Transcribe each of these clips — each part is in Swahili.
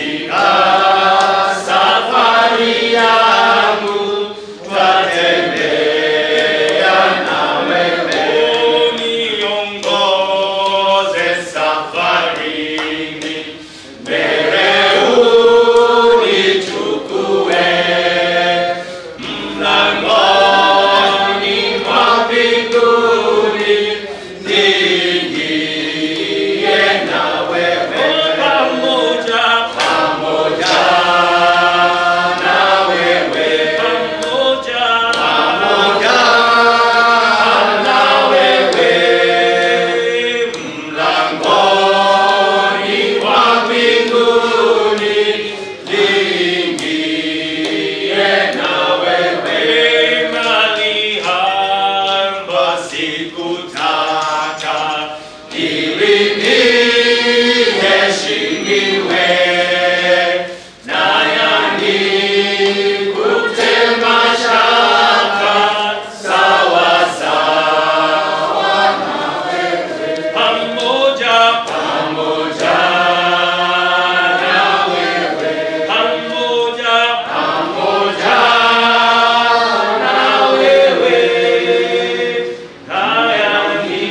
katika safari yangu twatembea na wewe, uniongoze safarini, mbele unichukue mlangoni mwa mbinguni, niingie na wewe pamoja pamoja na wewe pamoja pamoja na wewe mlangoni mwa mbinguni niingie na wewe mali hamba sikutaka ili niheshimiwe na yani kutema shaka sawa sawa pamoja pamoja na wewe pamoja pamoja na wewe hayani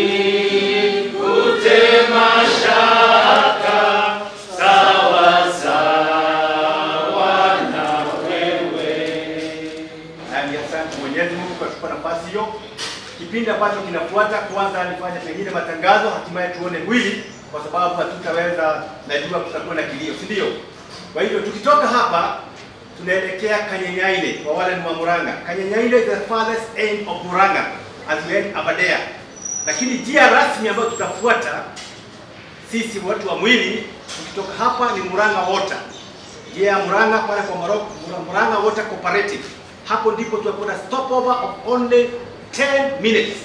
kutema shaka sawa sawa na wewe Nami asante Mwenyezi Mungu kwa kutupa nafasi hiyo. Kipindi ambacho kinafuata, kwanza nifanye pengine matangazo, hatimaye tuone mwili, kwa sababu hatutaweza, najua kutakuwa na kilio, si ndio? Kwa hivyo tukitoka hapa tunaelekea Kanyenyaine, kwa wale ni wa Murang'a. Kanyenyaine is the farthest end of Murang'a as we head Aberdare, lakini njia rasmi ambayo tutafuata sisi watu wa mwili tukitoka hapa ni Murang'a Water. Njia ya Murang'a pale kwa Morocco, Murang'a Water Cooperative. Hapo ndipo tutakuwa na stopover of only 10 minutes.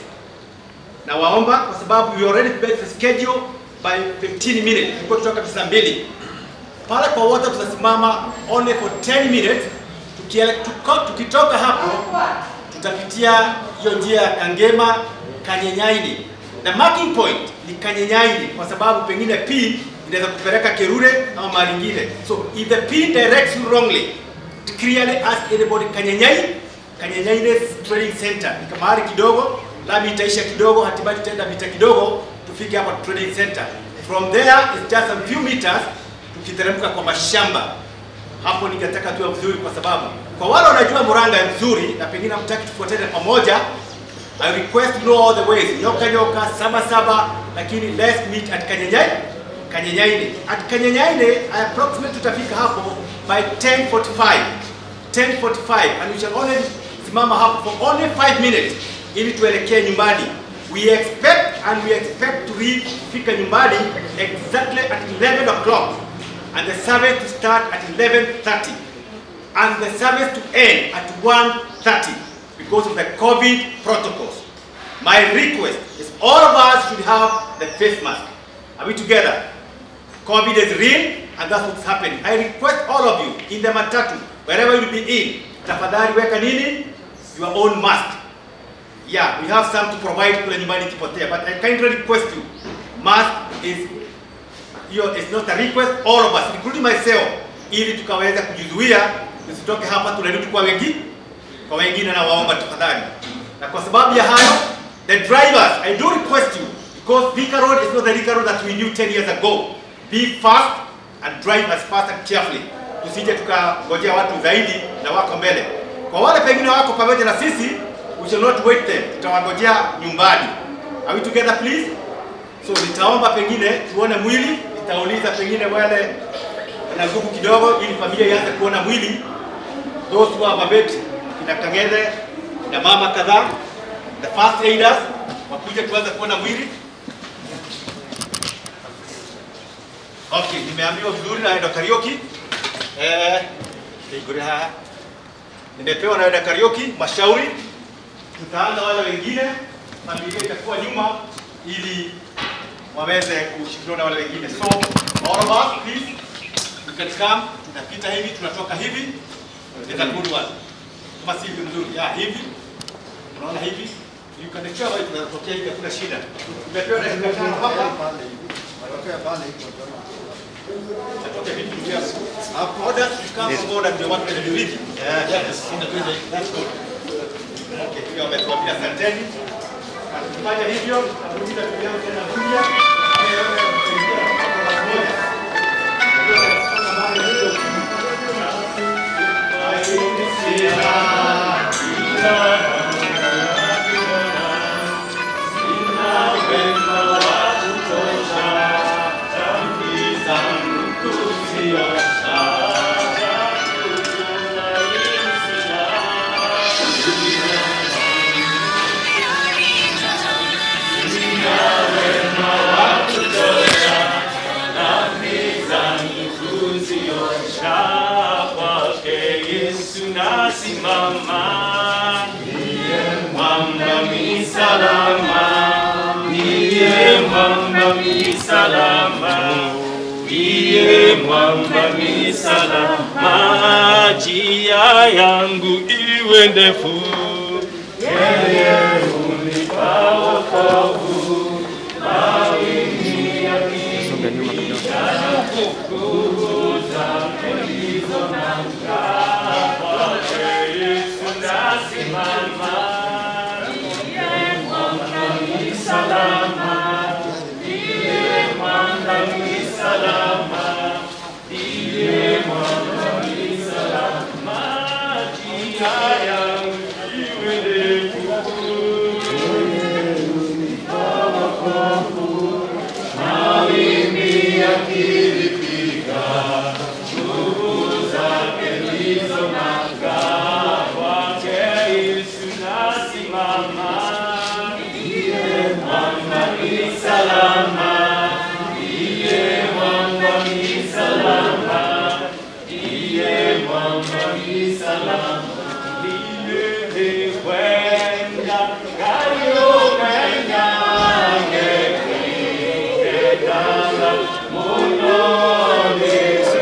Na waomba kwa sababu we already prepared the schedule by 15 minutes. Tulikuwa tutoka saa mbili. Pale kwa water tutasimama only for 10 minutes. Tukiele, tuko, tukitoka hapo tutapitia hiyo njia ya Kangema Kanyenyaini na marking point ni Kanyenyaini kwa sababu pengine P inaweza kupeleka Kerure ama mahali ingine. So if the P directs you wrongly, clearly ask anybody Kanyenyai, Kanyenyaini Training Center. Ni mahali kidogo, lami itaisha kidogo, hatimaye tutaenda mita kidogo tufike hapa training center. From there is just a few meters tukiteremka kwa mashamba hapo ningetaka tuwe vizuri, kwa sababu kwa wale wanajua Murang'a nzuri na pengine mtaki tufuatane pamoja, I request you know all the ways, nyoka nyoka, saba saba, lakini let's meet at Kanyenyai, Kanyenyaine. At Kanyenyaine, I approximate tutafika hapo by 10:45, 10:45 and we shall only simama hapo for only 5 minutes ili tuelekee nyumbani. We expect and we expect to reach fika nyumbani exactly at 11 o'clock and the service to start at 11.30 and the service to end at 1.30 because of the COVID protocols. My request is all of us should have the face mask. Are we together? COVID is real and that's what's happening. I request all of you in the matatu, wherever you be in, tafadhali weka nini? Your own mask. Yeah, we have some to provide kule nyumbani kipotea, but I kindly request you, mask is hiyo is not a request, all of us including myself, ili tukaweza kujizuia tusitoke hapa tunarudi kwa wengi kwa wengine, na waomba tafadhali. Na kwa sababu ya hayo, the drivers, I do request you because Thika Road is not the Thika Road that we knew 10 years ago. Be fast and drive as fast and carefully, tusije tukangojea watu zaidi na wako mbele. Kwa wale pengine wako pamoja na sisi, we shall not wait them, tutawangojea nyumbani. Are we together please? So nitaomba pengine tuone mwili, nitauliza pengine wale na nguvu kidogo, ili familia ianze kuona mwili. Those who have a bed, kina Kang'ethe na mama kadhaa, the first aiders wakuje tuanze kuona mwili. Okay, nimeambiwa vizuri naenda karaoke. Eh, nigure haya. Nimepewa naenda karaoke, mashauri. Tutaanza wale wengine, familia itakuwa nyuma ili waweze kushirikiana na wale wengine. So all of us please you can come, tunapita hivi, tunatoka hivi, it's a good one. Kama si hivi mzuri, ya hivi, unaona hivi, you can ensure wewe tunatokea hivi, hakuna shida. Tumepewa dakika tano hapa. Okay, vitu vya uh, orders to come from order ndio watu wanadiliki. Yeah, yes. That's good. Okay, hiyo wametuambia asanteni. Na tukifanya hivyo, tutakuja tukianza tena kuja. Nasimama, mwamba mi salama, niye mwamba mi salama, niye mwamba mi salama, njia yangu iwe ndefu, yeye hunipa wokovu, mawimbi yakinipiga, nguvu zake ndizo nanga, kwake Yesu nasimama, niye mwamba mi salama, niye mwamba mi salama, niye mwamba mi salama, njia yangu iwe ndefu. Mawimbi yakinipiga, nguvu zake ndizo nanga, kwake Yesu nasimama, ndiye mwamba ni salama, ndiye mwamba ni salama, ndiye mwamba ni salama, ndiye kwenda kayomenya ngekekekala munonise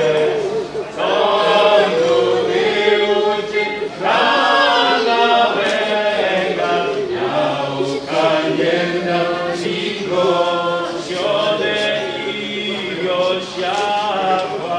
tondo viuti kala wenga yaukanyenda singo shode iyo shakwa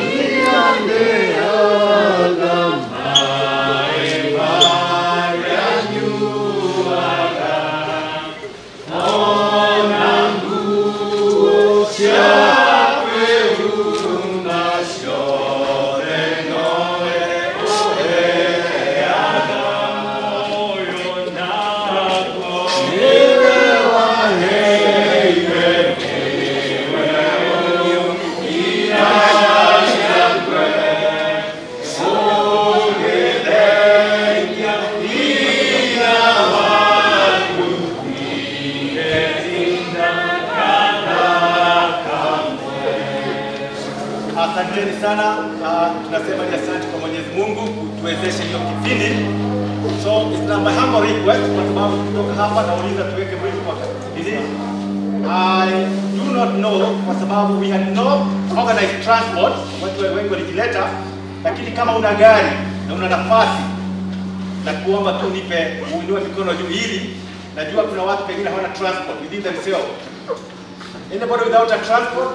Asanteni sana. Uh, tunasema ni asante kwa Mwenyezi Mungu kutuwezesha hiyo kipindi. So it's na my humble request kwa sababu kutoka hapa nauliza tuweke mwezi kwa nini? I do not know kwa sababu we had no organized transport, watu wengi walijileta, lakini kama una gari na una nafasi na kuomba tu nipe uinue mikono juu ili najua kuna watu pengine hawana transport within themselves. Anybody without a transport?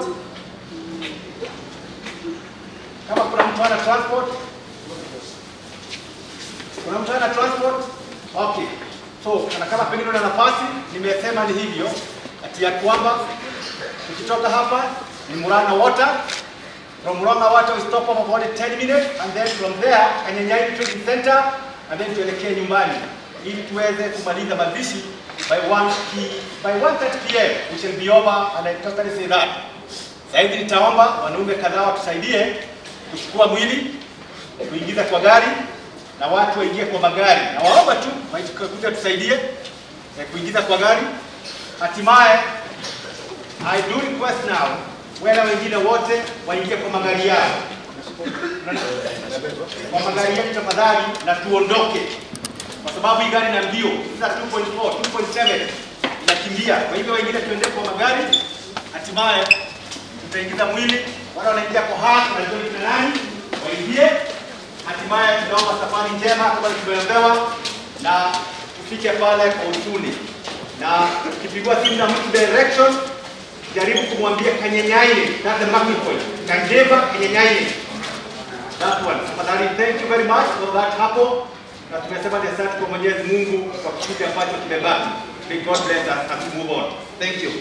Kama kuna mtu hana transport? Kuna mtu hana transport? Okay. So, na kama pengine una nafasi, nimesema ni hivyo ati ya kwamba tukitoka hapa ni Murang'a Water. From Murang'a Water we stop for about 10 minutes and then from there Kanyanyai Trading Center and then tuelekee nyumbani ili tuweze kumaliza mazishi by 1 p by 1:30 pm we shall be over and I totally say that. Sasa hivi nitaomba wanaume kadhaa watusaidie kuchukua mwili kuingiza kwa gari na watu waingie kwa magari, na waomba tu waikuja tusaidie eh, kuingiza kwa gari. Hatimaye I do request now wale wengine wote waingie kwa magari yao, kwa magari yetu tafadhali, na tuondoke, kwa sababu hii gari na mbio za 2.4 2.7 inakimbia. Kwa hivyo wengine tuende kwa magari, hatimaye tutaingiza mwili. Wale wanaingia kwa haki na ndio ni nani waingie. Hatimaye tunaomba safari njema kama tumeombewa, na tufike pale kwa usuni, na tukipigwa simu na mtu direction jaribu kumwambia kanyenyaine, that's the marking point. Kanjeva kanyenyaine. That one. Tafadhali, thank you very much for that hapo. Na tumesema ni asante kwa Mwenyezi Mungu kwa kipindi ambacho kimebaki. May God bless us as we move on. Thank you.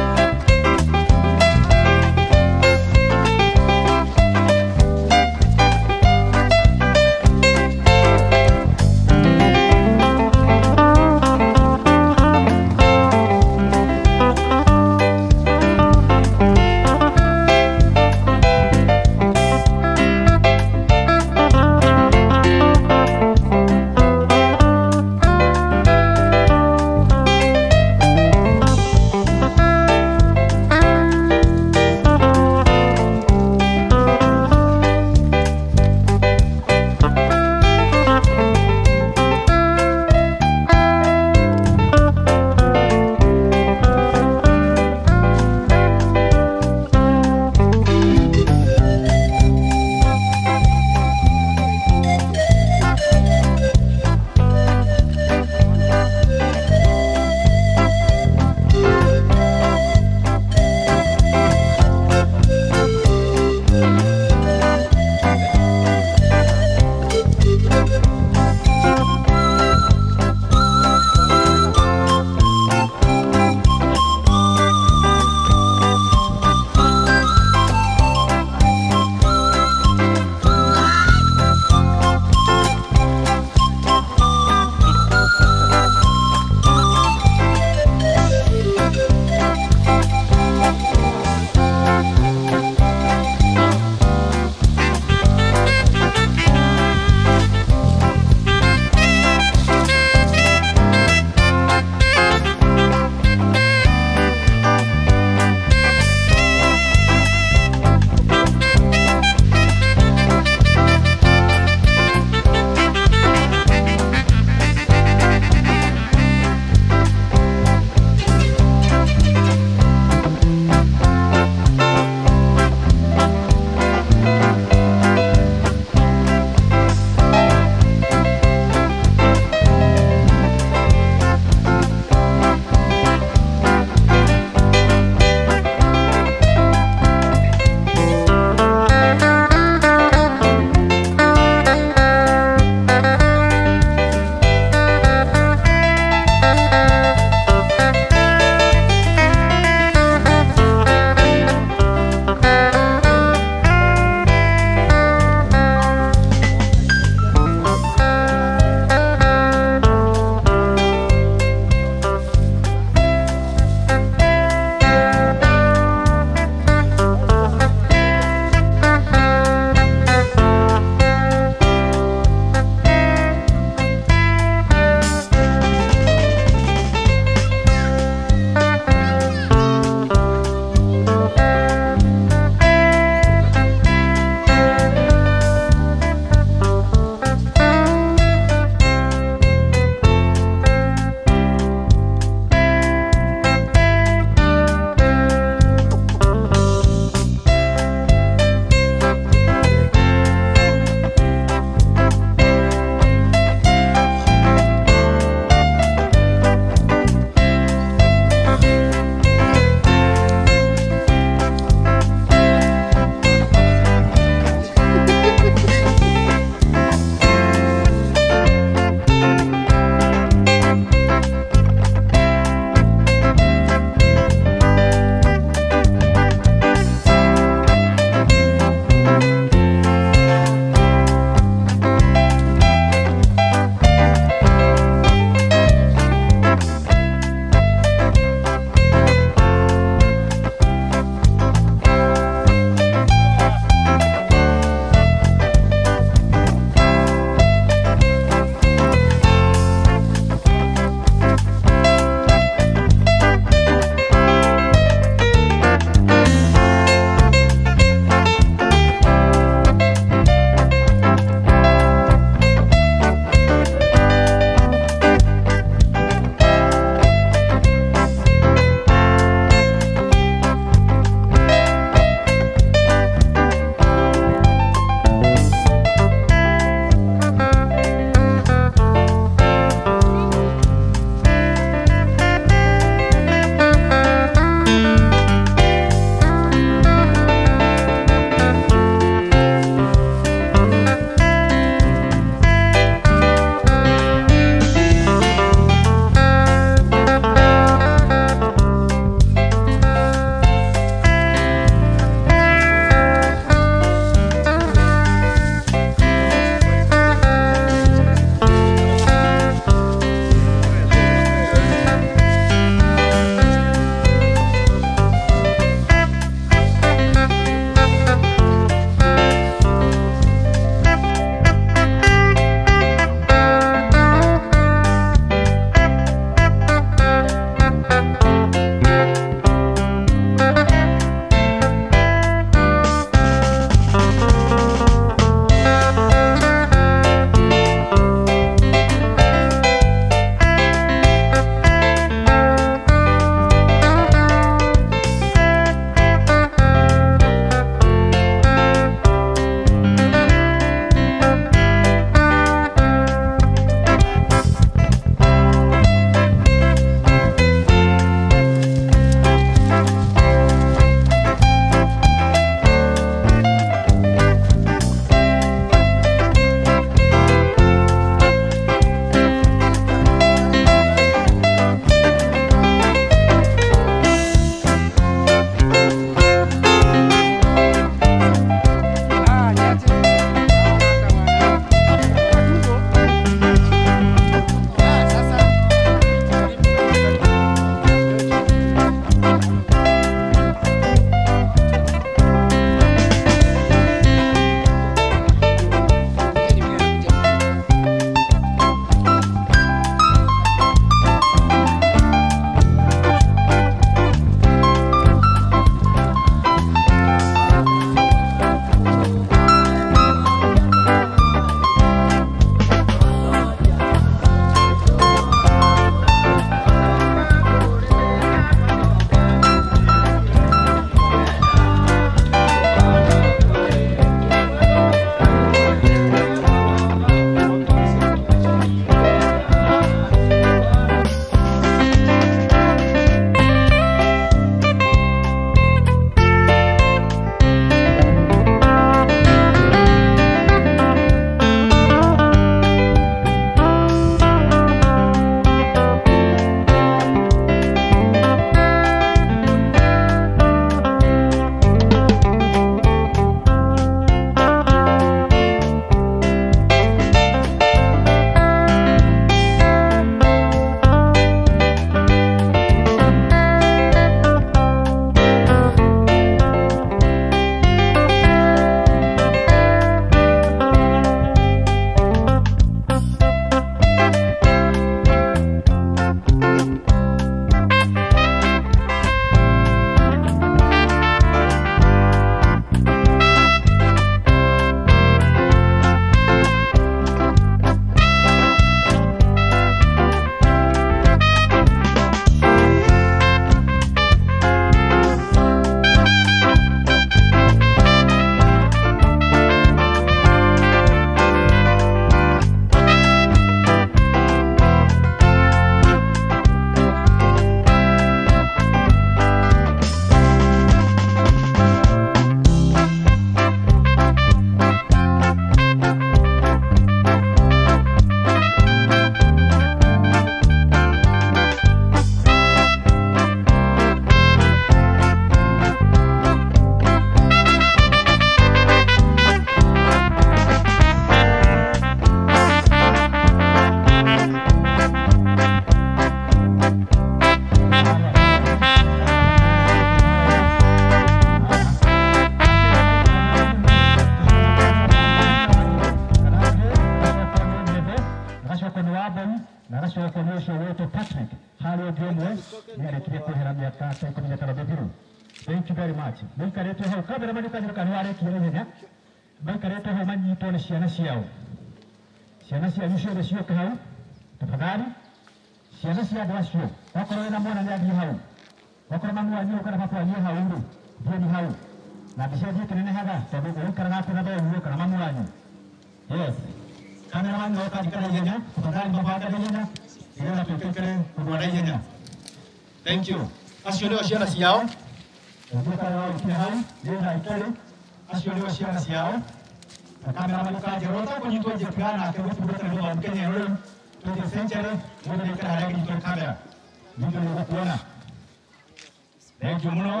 na gacoka nä å cio wä Patrick harä å ngä mwe nä arä kirie kå hera mä aka ta ikå mi na tano mä thiru thank you very much må ikarä two hau kamera manä kanä nä warekie na ihenya maikarä two hau manyitwo nä ciana ciao ciana cianyu ciothe cioke hau tafadhali ciana cia andå acio okorwo wä na mwana nä athiä hau okorwo mamu wanyu kana baba wanyu hau rä thieni hau na mbica thiä kä nenehaga tondå å ikaraga atä na thoguo kana mamu wanyu yes kamera wanyu oka njikara ihenya tafadhali mabanda na ihenya nĩgetha twĩtĩkĩre kũrũa na ihenya thank you acio nĩo ciana ciao ũngĩũka waũkinya hau nĩgetha ikerĩ acio nĩo ciana ciao na kamera magĩkanjĩra ũtakũnyitwo njĩtiga nake gũtungata nĩ gũthoma Kenya rĩu 20th century mũndũ nĩaikara harĩa kĩnyitwo kamera ningĩ nĩgũkuona thank you mũno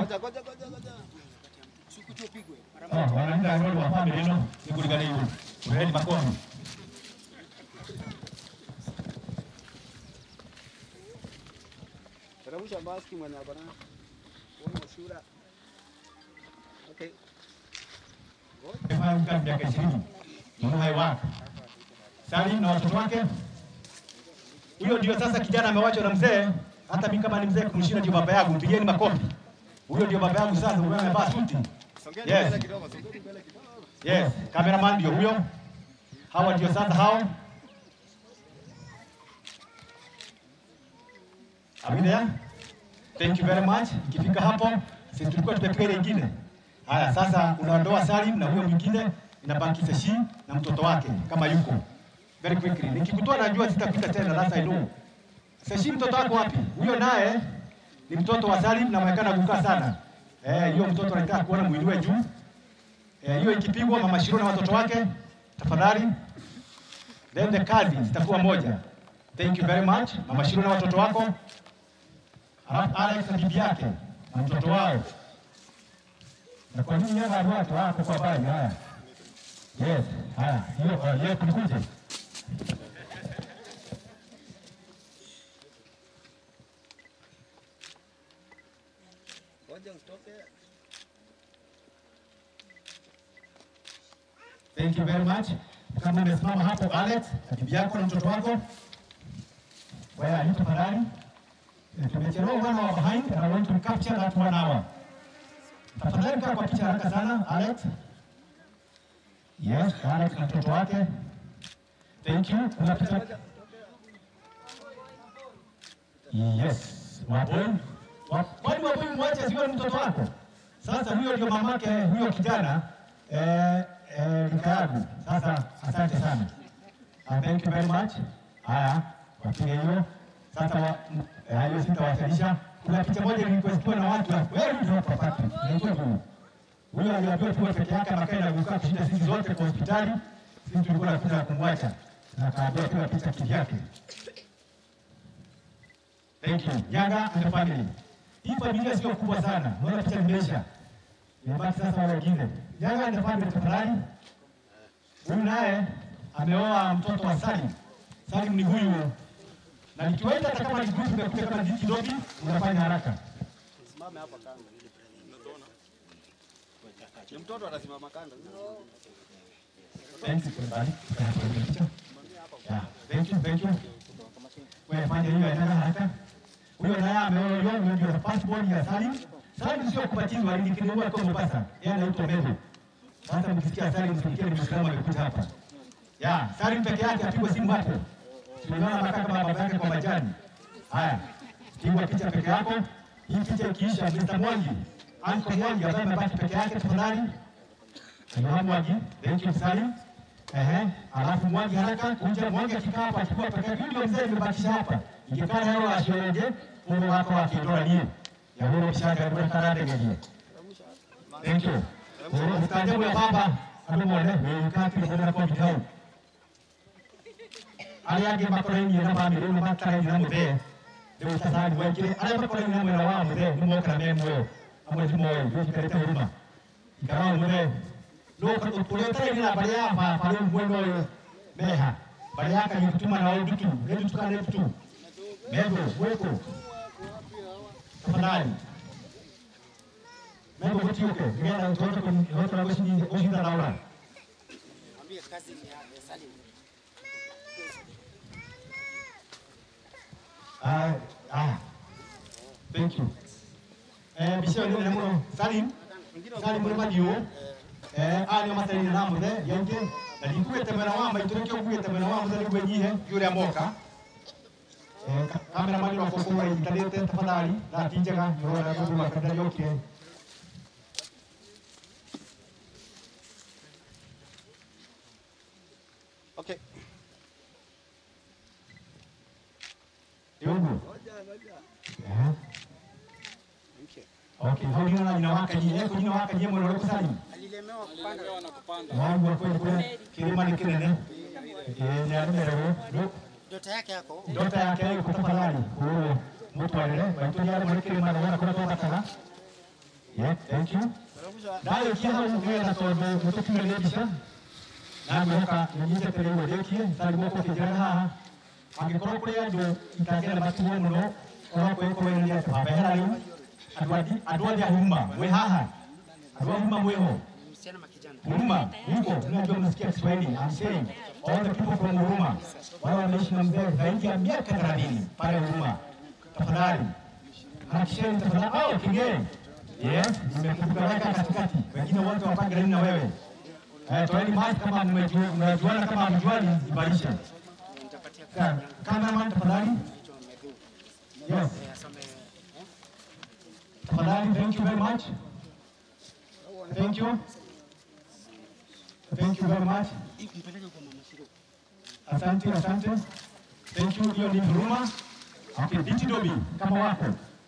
Oh, wanaenda rodi wa family ĩno nĩkũriganĩirwo kũheni makofi Teremsha maski mwenye bwana. Una usura. Okay. Amefanya kazi miaka ishirini mwana hai wake Salim na watoto wake. Huyo ndio sasa kijana amewachwa na mzee. Hata mimi kama ni mzee kumshinda ndio baba yangu, mpigieni makofi. Huyo ndio baba yangu sasa, huyo amevaa suti. Songeni Yes. mbele kidogo, songeni mbele kidogo. Yes, cameraman ndio huyo. Hawa ndio sasa hao. Are we there? Thank you very much. Ikifika hapo, sisi tulikuwa tumepiga ile ingine. Haya, sasa unaondoa Salim na huyo mwingine inabaki Seshi na mtoto wake kama yuko. Very quickly. Nikikutoa najua sitakuta tena last I know. Seshi mtoto wako wapi? Huyo naye ni mtoto wa Salim na mwekana kukaa sana. Eh, hiyo mtoto anataka kuona mwili wewe juu. Eh, hiyo ikipigwa mama Shiro na watoto wake tafadhali. Then the kazi zitakuwa moja. Thank you very much. Mama Shiro na watoto wako. Alafu Alex na bibi yake na mtoto wao. Na kwa nini yeye ndio watu wako kwa bali haya? Yes, haya. Hiyo uh, hiyo kulikuje? Ngoja usitoke. Thank you very much. Kama umesimama hapo Alex, na bibi yako na mtoto wako. Wewe are you tafadhali? Eh, Tumechelewa one hour behind and I want to capture that one hour. Tafadhali kaa kwa picha haraka sana Alex. Yes, Alex na mtoto wake. Thank you. Kuna picha. Yes. Waboi. Wa- Kwani waboi mwache sio mtoto wako? Sasa huyo ndio mamake huyo kijana eh, eh, rika yangu. Sasa asante sana. Uh, thank you very much. Haya, wapige hiyo. Sasa wa- m- eh, hiyo sitawasilisha. Kuna picha moja nilikuwa na watu wa kweli ndio hapa Patrick. Ndio huyo. Huyo aliambiwa tuwe peke yake makaenda kukaa kushinda sisi zote kwa hospitali. Sisi tulikuwa tunakuja kumwacha. Na kaambia tuwe picha kivyake. Thank you. Nyaga and the family. Hii familia sio kubwa sana. Naona picha imeisha. Imebaki sasa wale wengine. Nyaga and the family tafadhali. Huyu naye ameoa mtoto wa Salim. Salim ni huyu. Na nikiwaita hata kama ni group imekuja kama ni kidogo, unafanya haraka. Simame hapa kando. Ni mtoto anasimama kando. Thanks everybody. Yeah, thank you, thank you. Wewe fanya hiyo endelea haraka. Huyo naye ameoa huyo huyo ndio passport ya Salim. Salim sio kubatizwa, alikiwa kwa Mombasa. Yeye anaitwa Meru. Sasa mkisikia Salim msikie ni Muislamu amekuja hapa. Ya, Salim peke yake apigwe simu hapo. Tunaona makaa kama baba yake kwa majani. Haya. Pigwa picha peke yako. Hii picha ikiisha Mr. Mwangi. Uncle Mwangi ambaye amebaki peke yake tafadhali. Kanywa Mwangi, thank you Salim. Ehe, alafu Mwangi haraka kuja Mwangi akikaa hapa achukua peke yake. Ndio mzee nimebakisha hapa. Ingekaa leo ashereje, Mungu wako akitoa nie. Ya huyo mshaka ndio karate ngeje. Thank you. Mungu mstaajabu ya baba. Adumone, wewe kati ndio kwa bidhaa. Arĩa angĩ makorainio na bamĩrĩ ĩno matarainie na mũthee rĩu sasa andũ aingĩ arĩa makorainio na mwena wa mũthee nĩ mokana me muoyo amwe ti moyo ithuĩ tũikarĩte huruma ikara mũthee no ũrĩa ũtarainie na mbarĩ ya baba rĩu mwena ũyũ meha mbarĩ ya kanyitutuma na ũndutu nĩndutuka nĩndutu mendo gwĩkũ tafadhali mendo gũtiũke nĩgetha tũhote kũhotera gũcinda Laura Ambie kazi ni ya Salim. Ah, ah. Thank you. Eh, bisho ni nemo Salim. Salim muri madio. Eh, ani masali na namu de yenge. Na dikuete mena wamba itureke kuete mena wamba zali kwenyihe yule amoka. Eh, kamera mali wako kwa internet tafadhali. Na tinjaga yora kwa kwa kadari yote. Okay. Yogo. Eh. Okay. Okay, hodi na jina waka jina jina waka jina mwana wako Salim. Alilemewa kupanda. na kupanda. wangu wa kweli kweli kilima ni kinene Eh, ni anumerewo Dota yake yako. ndota yake yuko tafadhali uwo mutwarire baituriare muri kilima na wana kuna twabataga yeah thank you nayo kiha ugera tondu mutukinyire mbica nangihoka ninyitetere iwe rĩkie tari moko kĩnjĩra haha angĩkorwo kũrĩ andũ itangĩenda matigwo mũno korwo kwĩkũrĩria twabehera rĩu andũ athi- andũ othe a huma mwĩ haha andũ a huma mwĩho Msichana makijana. Huruma huko unajua mnasikia Kiswahili. I'm saying all the people from Huruma wale wameishi na mzee zaidi ya miaka 30 pale Huruma, tafadhali hakisheni tafadhali. Oh, Kigeni, yes, nimekupeleka katikati, wengine wote wapange laini na wewe. Eh, toeni maji kama mmejua- mnajuana, kama hamjuani ibarishe. Nitapatia Ka- Cameraman tafadhali. Yes, asome. tafadhali. Thank you very much. Thank you. Thank you very much. Mpeleke kwa mama Shiro. Asante, asante. Thank you. Hiyo ni huruma. Okay, Diti Dobi kama wako.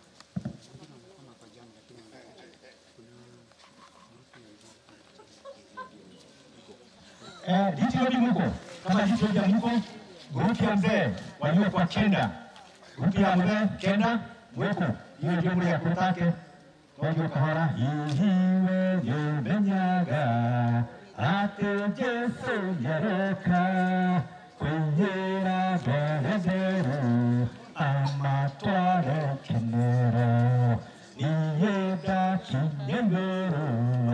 Eh, Diti Dobi mko. Kama Diti Dobi mko, grupu ya mzee walio kwa kenda. Grupu ya mzee kenda mweko. Hiyo ndio mli ya kutake. Wajua kahora ihiwe yumenyaga ate Jesu nyaroka kwihera dwerezeru amatware kenero niyeda kinyemero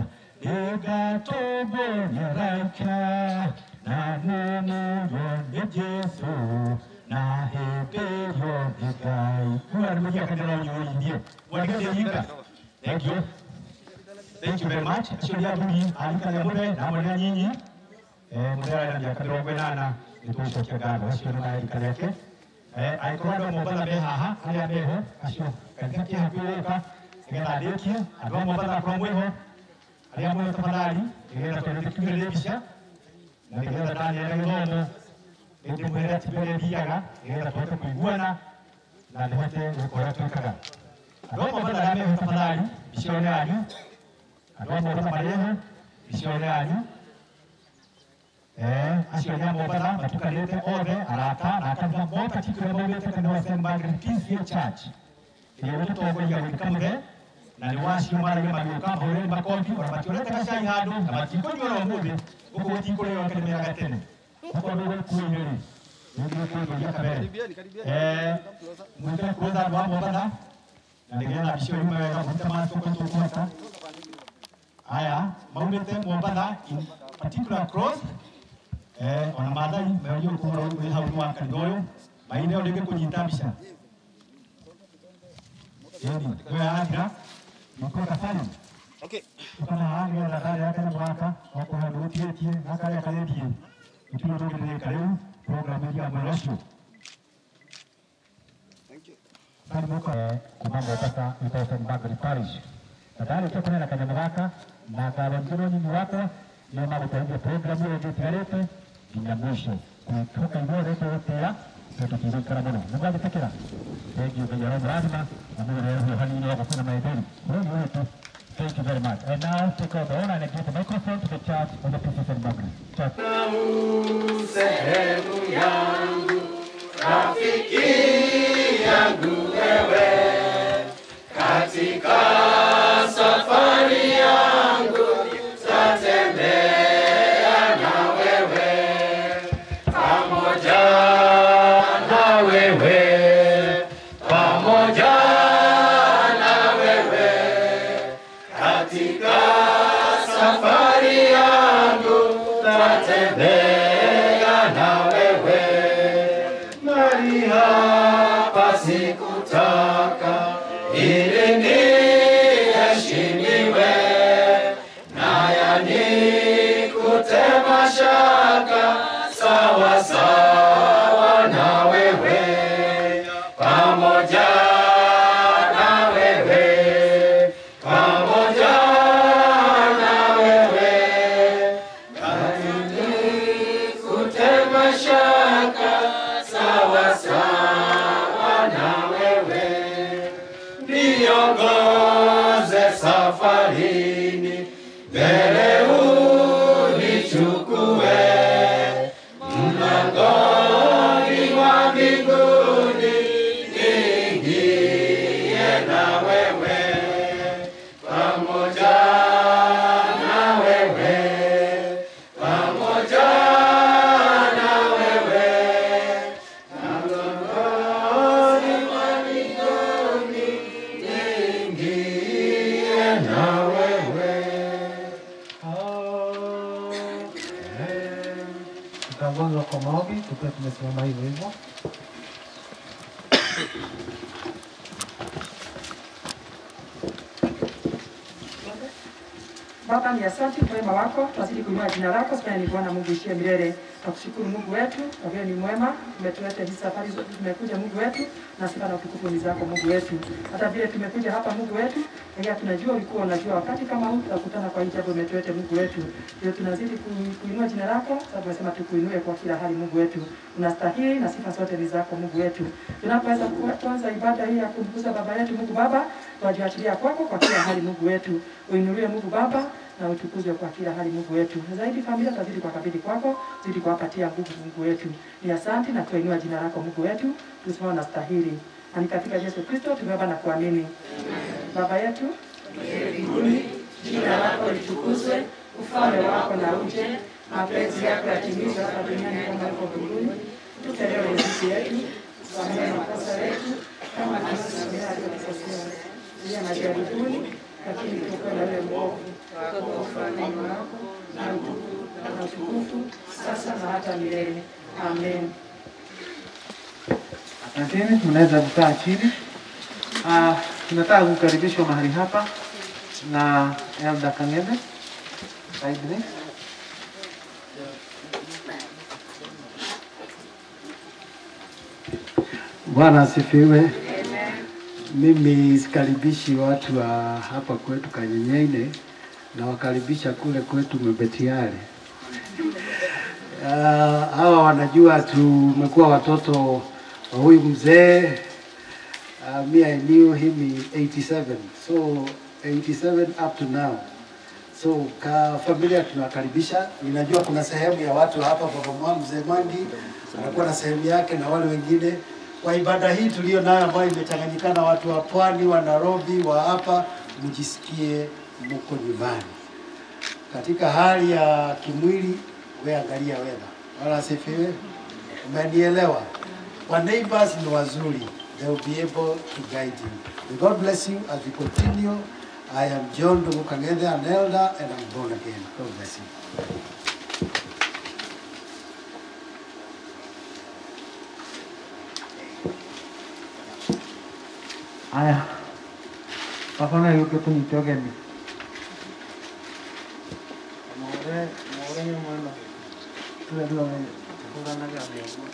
igatobonyeraika na numuyo Jesu na hebeyo igai kuarumia kanera unyuindie wagende yinga Thank you. Thank you very much. Aciũria nduni arikaria mũre na amwe na nyinyi eh mũre arĩ na mĩaka mĩrongo ĩnana nĩ tũgũcokia ngatho acio nĩ marika rĩake eh angĩkorwo andũ a Mombatha me haha arĩa meho acio katikati hakuhĩ gũka nĩgetha ndĩkie andũ a Mombatha akorwo mwĩho arĩa mwĩho tafadhali nĩgetha tondũ tũkiumĩrĩrie mbica na nĩgetha Daniel Gĩthomo nĩndĩmwĩre atĩ mbere thiaga nĩgetha tũhote kũiguana na nĩhote gũkora twĩkaga andũ a Mombatha arĩa meho tafadhali mbica ĩyo nĩ yanyu andũ a Mombatha marĩho mbica ĩyo nĩ yanyu Eh, acio nĩ a Mombatha matukanĩte othe arata na kanitha moka tikũrĩa maumĩte kanitha wa St. Margaret PCA Church ĩrĩa gũtũtongoria gwĩka mũthe na nĩ wacio maragia magĩũka mahũrĩre makobi ona mationete gacai handũ na matikũnyuora ũmũthĩ gũkũ gũtikũrĩo kĩrĩmĩraga tene okorwo ndũgũkuĩire rĩ nĩngĩkũĩgũria kabere Karibieni, karibieni. Eh, mwĩkĩre kuoza andũ a Mombatha na nĩgetha mbica ĩyo yume wega mũrute macoko tũkũhota aya maumĩte Mombatha in particular cross eh, ona Maathai meorio kũhoro wĩ hau nĩ wa kanitha ũyũ maine o rĩngĩ kũnyita mbica ĩni we athira makota Salim Okay. tukana haha nĩgetha ndarĩ yake na mwaka okorwo handũ gũtigĩtie na karĩa karĩndie gũtirĩ ũndũ ũngĩrĩka rĩu program ĩria mwena ũcio Thank you. Karibuka kuma Mombasa ito St. Margaret Parish. Na ndarĩkia kũnena kanyamũ gaka na ngatho njĩra ũnyinyi wakwa nĩ magũteithia programu ĩyo ĩngĩtigarĩte nginya mũico kwĩhoka inyuothe tũgũtĩĩa na tũtigũikara mũno nĩ mwagĩtĩkĩra thengiũ ngai aromũrathima na mũgũrĩre huohanini wa gũkũna maithori ũyũ nĩ wĩtu Thank you very much. And now take over the honor and give the microphone to the church of the Peace of St. Margaret. Church. sehemu yangu, rafiki yangu wewe, katika safari yangu tatembea na wewe, pamoja na wewe, pamoja na wewe, katika safari yangu tatembea na wewe shaka sawa sawa na wewe, niongoze safarini, mbele unichukue mlangoni mwa mbinguni, niingie na wewe pamoja na wewe pamoja na wewe mlangoni mwa mbinguni, niingie na wewe. Tutaongozwa kwa maombi tukiwa tumesimama hivyo hivyo. Baba, ni asante kwa wema wako, tunazidi kuinua jina lako, sasa ni Bwana Mungu ishie milele. Tukushukuru Mungu wetu, kwa vile ni mwema, umetuleta hizi safari zote, tumekuja Mungu wetu, na sifa na utukufu ni zako Mungu wetu. Hata vile tumekuja hapa Mungu wetu, lakini tunajua ulikuwa unajua wakati kama huu tutakutana kwa hii jambo umetuleta Mungu wetu. Ndio tunazidi ku- kuinua jina lako, sababu tunasema tukuinue kwa kila hali Mungu wetu. Unastahili na sifa zote ni zako Mungu wetu. Tunapoweza ku- kuanza ibada hii ya kumkuza baba yetu Mungu Baba, tunajiachilia kwako kwa kila hali Mungu wetu. Uinuliwe Mungu Baba na utukuzwe kwa kila hali Mungu wetu. Na zaidi familia tazidi kwa kabidhi kwako, zidi kuwapatia nguvu Mungu wetu. Ni asante na tuinua jina lako Mungu wetu, tusimama na stahili. Na ni katika Yesu Kristo tumeomba na kuamini. Baba yetu mbinguni, jina lako litukuzwe, ufalme wako na uje, mapenzi yako yatimizwe hapa duniani kama huko mbinguni. Tupe leo riziki yetu, samehe makosa yetu kama tunasamehe waliotukosea, tulia majaribuni, lakini tuokoe na yule mwovu. Kwa ufalme wako na utukufu na utukufu sasa na hata milele. Amen. Asanteni, mnaweza kukaa chini. Ah, tunataka kukaribishwa mahali hapa na Elda Kang'ethe. Karibuni. Bwana asifiwe. Mimi sikaribishi watu wa hapa kwetu Kanyenyeine, nawakaribisha kule kwetu Mbetiare. Uh, hawa wanajua tumekuwa watoto wa huyu mzee uh, me I knew him in 87 so 87 up to now so ka familia tunawakaribisha. Ninajua kuna sehemu ya watu hapa, baba mwa mzee Mangi anakuwa na sehemu yake na wale wengine. Kwa ibada hii tulio nayo ambayo imechanganyikana watu wa pwani, wa Nairobi, wa hapa, mjisikie mko nyumbani katika hali ya kimwili. We angalia weather, wala asifiwe. Umenielewa? Wa neighbors ni wazuri, they will be able to guide you. May God bless you as we continue. I am John Dungu Kang'ethe, an elder, and I'm born again. God bless you. Haya, wafana yuko tunyite ũgeni. More more nyamwana. Tule tule kuranaga mbegu.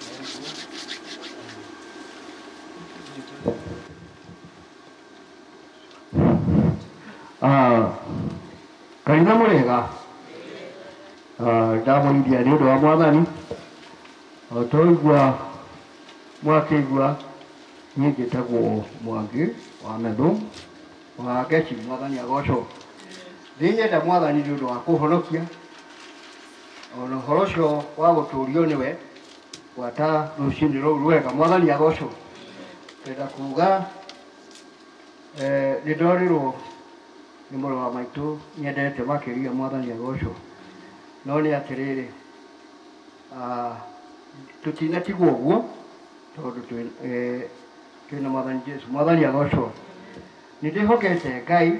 kaina mũrĩega ndamũrithia nĩ ũndũ wa mwathani o twaigua mwakĩigua niĩ njĩtagwo mwangi wa methu wa geci mwathani agocwo ndĩ nyenda mwathani nĩ ũndũ wa kũhonokia ona ũhoro ũcio wa gũtũũrio nĩwe gwata rũciinĩ rũu rwega mwathani agocwo ndenda kuga eh, nĩ ndorĩrwo nĩ mũrũ wa maitũ nyendete makĩria mwathani agocwo no nĩ atĩrĩrĩ ah, tũtinatigwo ũguo tondũ twĩ- eh, twĩna mwathani jesu mwathani agocwo nĩ ndĩhokete ngai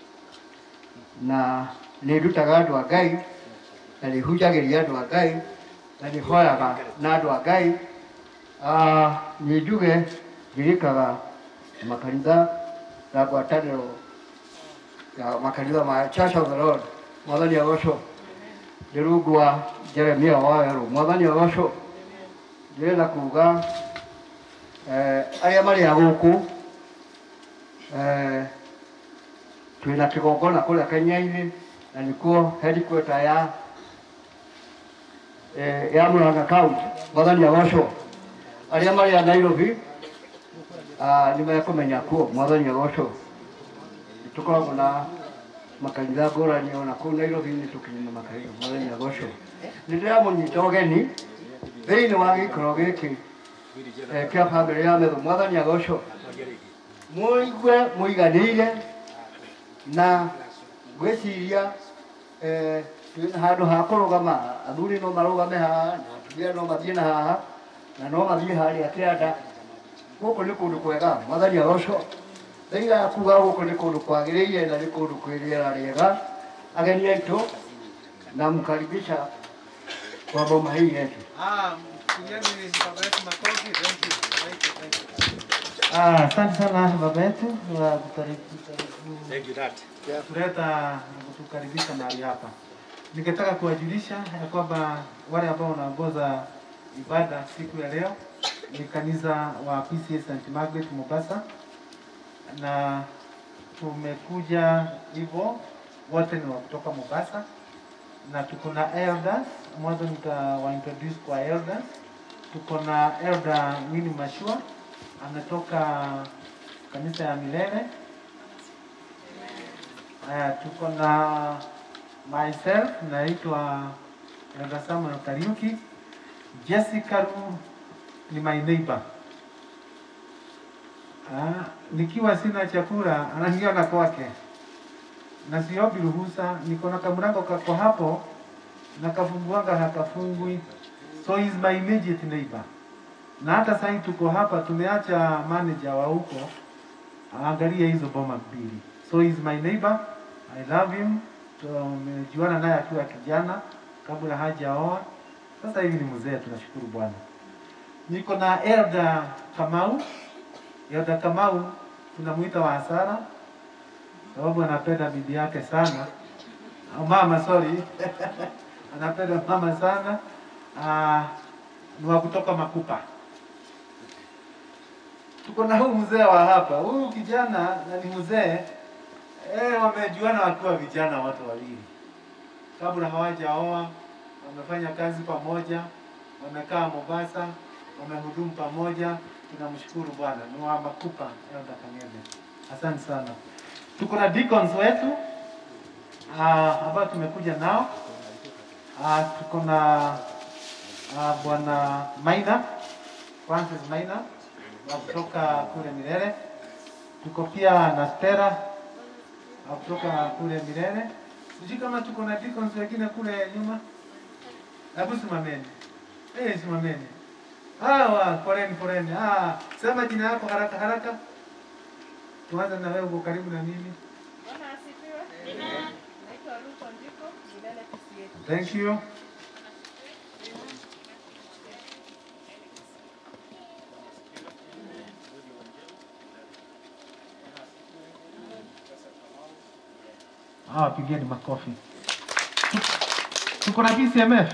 na nĩ ndutaga andũ a ngai na nĩ hunjagĩria andũ a ngai na nĩ hoyaga na andũ a ngai Ah, nĩ njuge ngirikaga makanitha na ngwatanĩro ya makanitha ma Church of the Lord mwathani agocwo nĩ rungu wa Jeremia wawerũ mwathani agocwo ndĩrenda kuga eh, arĩa marĩ a gũkũ eh, twĩna kĩgongona kũrĩa Kenya-inĩ na nĩkuo headquarter ya eh, ya Murang'a County mwathani agocwo arĩa marĩ a Nairobi ah, nĩ mekũmenya kuo mwathani agocwo nĩ tũkoragwo na makanitha ngũrani ona kũu Nairobi nĩ tũkinyĩ na makanitha mwathani agocwo nĩ ndĩramũnyita ũgeni thĩinĩ wa gĩikaro gĩkĩ eh, kĩa bamĩrĩ ya metho mwathani agocwo mũigue mũiganĩire na ngwĩciria eh, twĩna handũ ha kũrũgama athuri no marũgame haha na atumia no mathiĩ na haha na no mathiĩ harĩa kĩanda gũkũ nĩ kũndũ kwega mwathani agocwo thaiga ya kuga gũkũ nĩ kũndũ kwagĩrĩire na nĩ kũndũ kwĩ rĩera rĩega ageni aitũ na mkaribisha kwa boma hii yetu Ah, pigeni baba yetu makofi. Thank you. Thank you. Thank you. Ah, asante sana baba yetu wa kutari- Thank you, Dad. ya kuleta na kutukaribisha mahali hapa. Ningetaka kuwajulisha ya kwamba wale ambao wanaongoza ibada siku ya leo ni kanisa wa PCA St. Margaret Mombasa, na tumekuja hivyo wote ni wa kutoka Mombasa, na tuko na elders. Mwanzo nitawa introduce kwa elders. Tuko na elder Winnie Mashua ametoka kanisa ya Milele. Haya, tuko na myself naitwa Elder Samuel Kariuki. Jessica Ru ni my neighbor. Ah, nikiwa sina chakula ananiona kwake na siombi ruhusa, niko na kamlango kako hapo na kafunguanga hakafungwi, so is my immediate neighbor. Na hata sasa tuko hapa, tumeacha manager wa huko aangalie hizo boma mbili, so is my neighbor. I love him. Tumejuana naye akiwa kijana kabla hajaoa. Sasa hivi ni mzee, tunashukuru Bwana. Niko na Elda Kamau. Elda Kamau tunamuita wa hasara sababu anapenda bibi yake sana. Oh, mama sorry. anapenda mama sana. Ah, ni wa kutoka Makupa. Tuko na huyu mzee wa hapa. Huyu kijana na ni mzee eh, wamejuana wakiwa vijana watu wawili, kabla hawajaoa, wamefanya kazi pamoja, wamekaa Mombasa, wamehudumu pamoja. Tunamshukuru Bwana, ni wa Makupa Elda Kang'ethe. Asante sana. Tuko na deacons wetu ah, ambao tumekuja nao ah, tuko na ah, bwana Maina Francis Maina wa kutoka kule Milele. Tuko pia na Stella wa kutoka kule Milele. Sijui kama tuko na deacons wengine kule nyuma. Hebu simameni. Eh, simameni. Hawa, poleni poleni. Ah, sema jina yako haraka haraka. Tuanze na wewe, uko karibu na mimi. Bwana asifiwe. Naitwa Ruth Ondiko, Milele PCA. Thank you. Ah, pigeni makofi. Tuko na PCMF.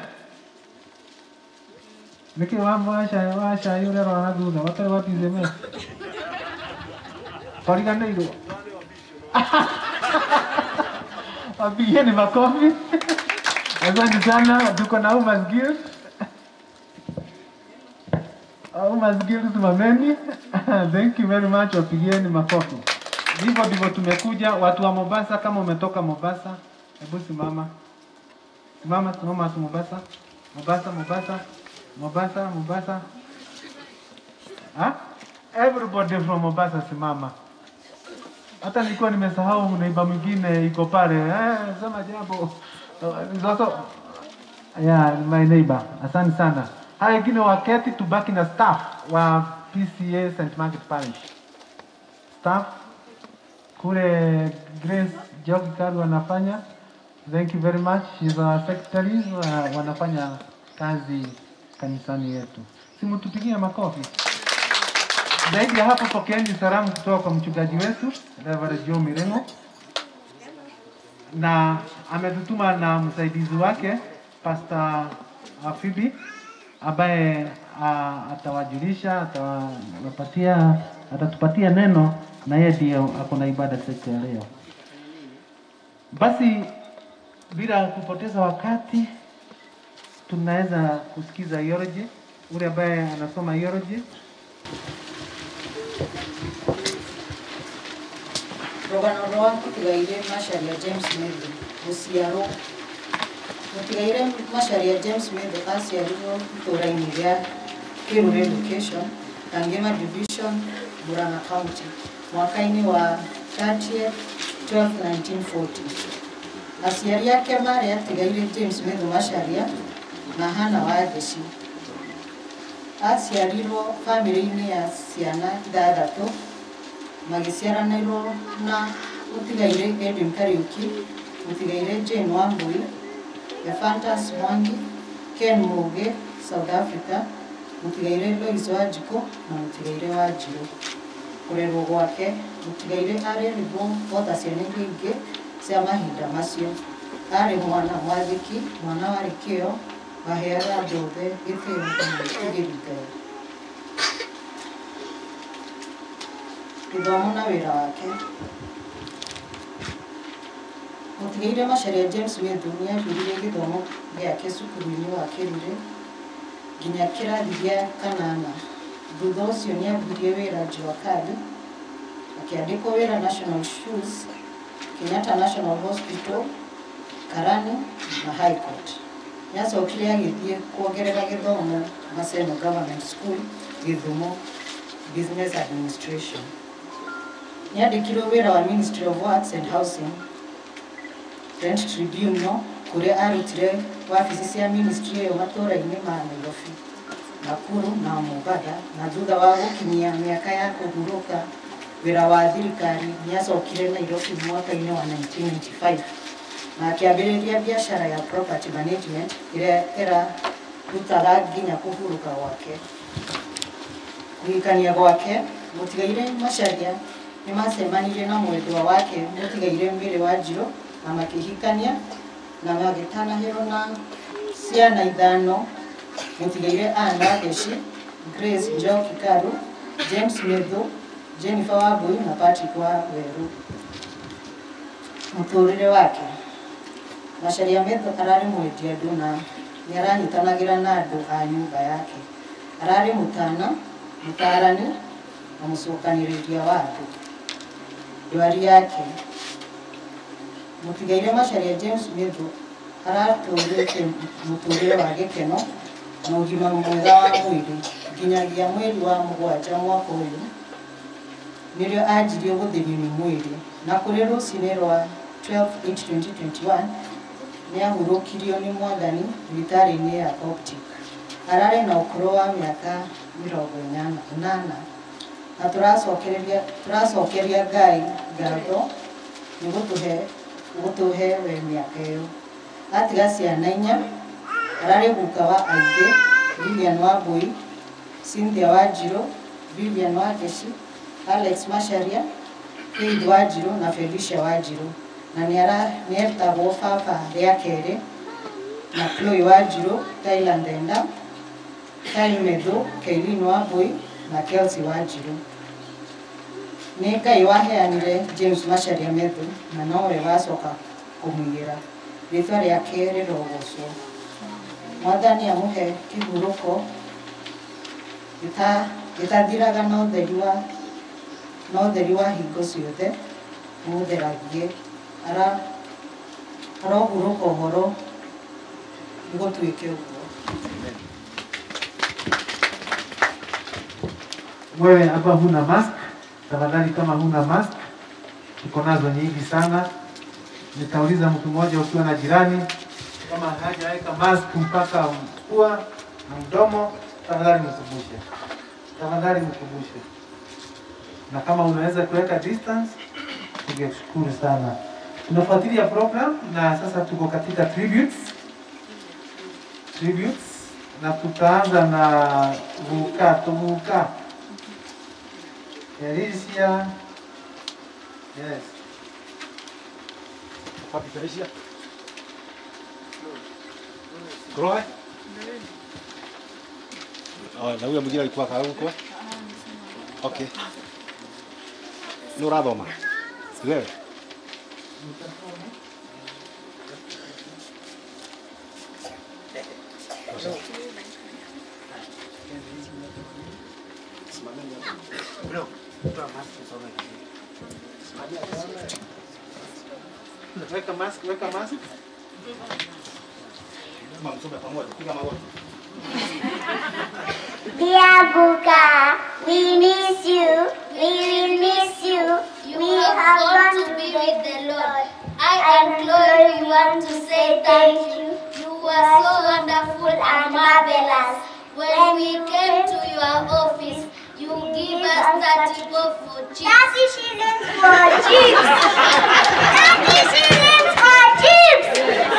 Niki wambo washa washa yule rwana thutha watari wa PCMF. Koriganĩirwo. Wapigeni makofi. Asante sana, tuko na Umas Guild. Umas Guild simameni. Thank you very much, wapigieni makofi. Hivyo ndivyo tumekuja, watu wa Mombasa. Kama umetoka Mombasa, hebu simama, simama, simama, watu Mombasa, Mombasa, Mombasa, Mombasa, Mombasa. Ha? Everybody from Mombasa, simama. Hata nilikuwa nimesahau neiba mwingine iko pale. Eh, sema jambo. Zoto. Yeah, my neighbor. Asante sana. Haya wengine waketi tubaki na staff wa PCA St. Margaret Parish. Staff kule Grace Jogi Karu wanafanya. Thank you very much. She's our secretary. Uh, wanafanya kazi kanisani yetu. Simutupigie makofi. Zaidi ya hapo, pokeeni salamu kutoka kwa mchungaji wetu Reverend Joe Mirengo, na ametutuma na msaidizi wake Pastor Phoebe ambaye uh, atawajulisha, atawapatia, atatupatia neno na yeye ndiye ako na ibada siku ya leo. Basi bila kupoteza wakati, tunaweza kusikiza eulogy, ule ambaye anasoma eulogy. rũgano rwa mũtigaire macharia james methu gũciarwo mũtigaire macharia james methu aciarirwo itũũra-inĩ rĩa kĩrũre location kangema division murang'a county mwaka-inĩ wa 30 12 1940 aciari ake marĩ atigaire james methu macharia na hana wa theci aciarirwo bamĩrĩ-inĩ ya ciana ithathatũ magĩciaranĩrwo na mũtigaire Edwin Kariuki, mũtigaire Jane Wambui, Ephantus Mwangi, Ken Muge, South Africa, mũtigaire Lois Wanjikũ na mũtigaire Wanjirũ. Kũrerwo gwake, mũtigaire arerĩrwo ota ciana iria ingĩ cia mahinda macio. Arĩ mwana mwathĩki, mwana warĩ kĩo, waheaga andũ othe gĩtĩo na mwĩtigĩri Ngai. gĩthomo na wĩra wake mũtigaire macharia james methu nĩ ambĩrĩirie gĩthomo gĩake cukuru-inĩ wa kĩrure nginya kĩrathi gĩa kanana thutha ũcio nĩ ambirie wĩra jua kali akĩandĩkwo wĩra national shoes kenyatta national hospital karani na high court nĩ acokire agĩthiĩ kuongerera gĩthomo maseno government school gĩthumo business administration nĩandĩkirwo wĩra wa Ministry of Works and Housing Rent Tribunal kũrĩa arutire wabici cia ministry ĩyo matũũra-inĩ ma Nairobi, Nakuru na Mombasa na thutha wa gũkinyia mĩaka ya kũhurũka wĩra wa thirikari nĩacokire Nairobi mwaka-inĩ wa 1995 na akĩambĩrĩria biacara ya property management ĩrĩa ĩrarutaga nginya kũhurũka gwake kũhikania gwake mũtigaire macharia nĩ macemanirie na mwendwa wake mũtigaire Mary Wanjirũ na makĩhikania na magĩtanahĩrwo na ciana ithano mũtigaire Anne Wangeci, Grace Njoki Karu, James Methu, Jennifer Wambui na Patrick Waweru. Mũtũrĩre wake Macharia Methu ararĩ mwendia andũ na nĩ aranyitanagĩra na andũ a nyũmba yake. Ararĩ mũtana, mũtarani na mũcokanĩrĩria wa andũ. Ndwari yake mũtigaire Macharia James Methu aratũrĩte mũtũrĩre wa gĩkeno na ũgima mwega wa mwĩrĩ nginyagia mweri wa mũgwanja mwaka ũyũ nĩrĩo anjirie gũthĩrio mwĩrĩ na kũrĩ rũcinĩ rwa 12/8/2021 nĩ ahurũkirio nĩ mwathani thibitarĩ-inĩ ya Optic. Ararĩ na ũkũrũ wa mĩaka mĩrongo ĩnana ĩnana na tũracokereria tũracokeria Ngai ngatho nĩ gũtũhe gũtũhe we mĩaka ĩyo. Atiga ciana inya, ararĩ guka wa aingĩ, Vivian Wambui, Cynthia Wanjirũ, Vivian Wangeci, Alex Macharia, Faith Wanjirũ na Felicia Wanjirũ na nĩara nĩetagwo baba rĩa kerĩ na Chloe Wanjirũ, Tyler Ndenda, Kyle Methu, Kailin Wambui na Kelsey Wanjirũ. Nĩ Ngai waheanire James Macharia Methu na nowe wacoka kũmũigĩra rĩtwa rĩake rĩrogocwo. Mwathani amũhe kĩhurũko gĩta- gĩtathiraga na ũtheri wa na ũtheri wa hingo ciothe mũtheragie ara arohurũka ũhoro nĩgũtuĩke ũguo. Wewe hapa huna mask, tafadhali kama huna mask, tuko nazo nyingi sana. Nitauliza mtu mmoja ukiwa na jirani kama hajaweka mask mpaka pua na mdomo, tafadhali mkumbushe, tafadhali mkumbushe. Na kama unaweza kuweka distance, tungeshukuru sana. Tunafuatilia program na sasa tuko katika tributes, tributes na tutaanza na vuka tuvuka Felicia. Yes. Wapi Felicia? Chloe? Oh, na huyo mwingine alikuwa kaa huko? Okay. Ni urathoma? Si wewe? Bro, toa mask usome vizuri. Weka mask, weka mask. Kama msome pamoja, piga magoti. Dear Buka, we miss you. We will miss you. We have gone to be with the Lord. I and Chloe we want to say thank you. You were so wonderful and marvelous. When we came to your office, you give us 30 bob for chips. 30 shillings for chips. 30 shillings for chips.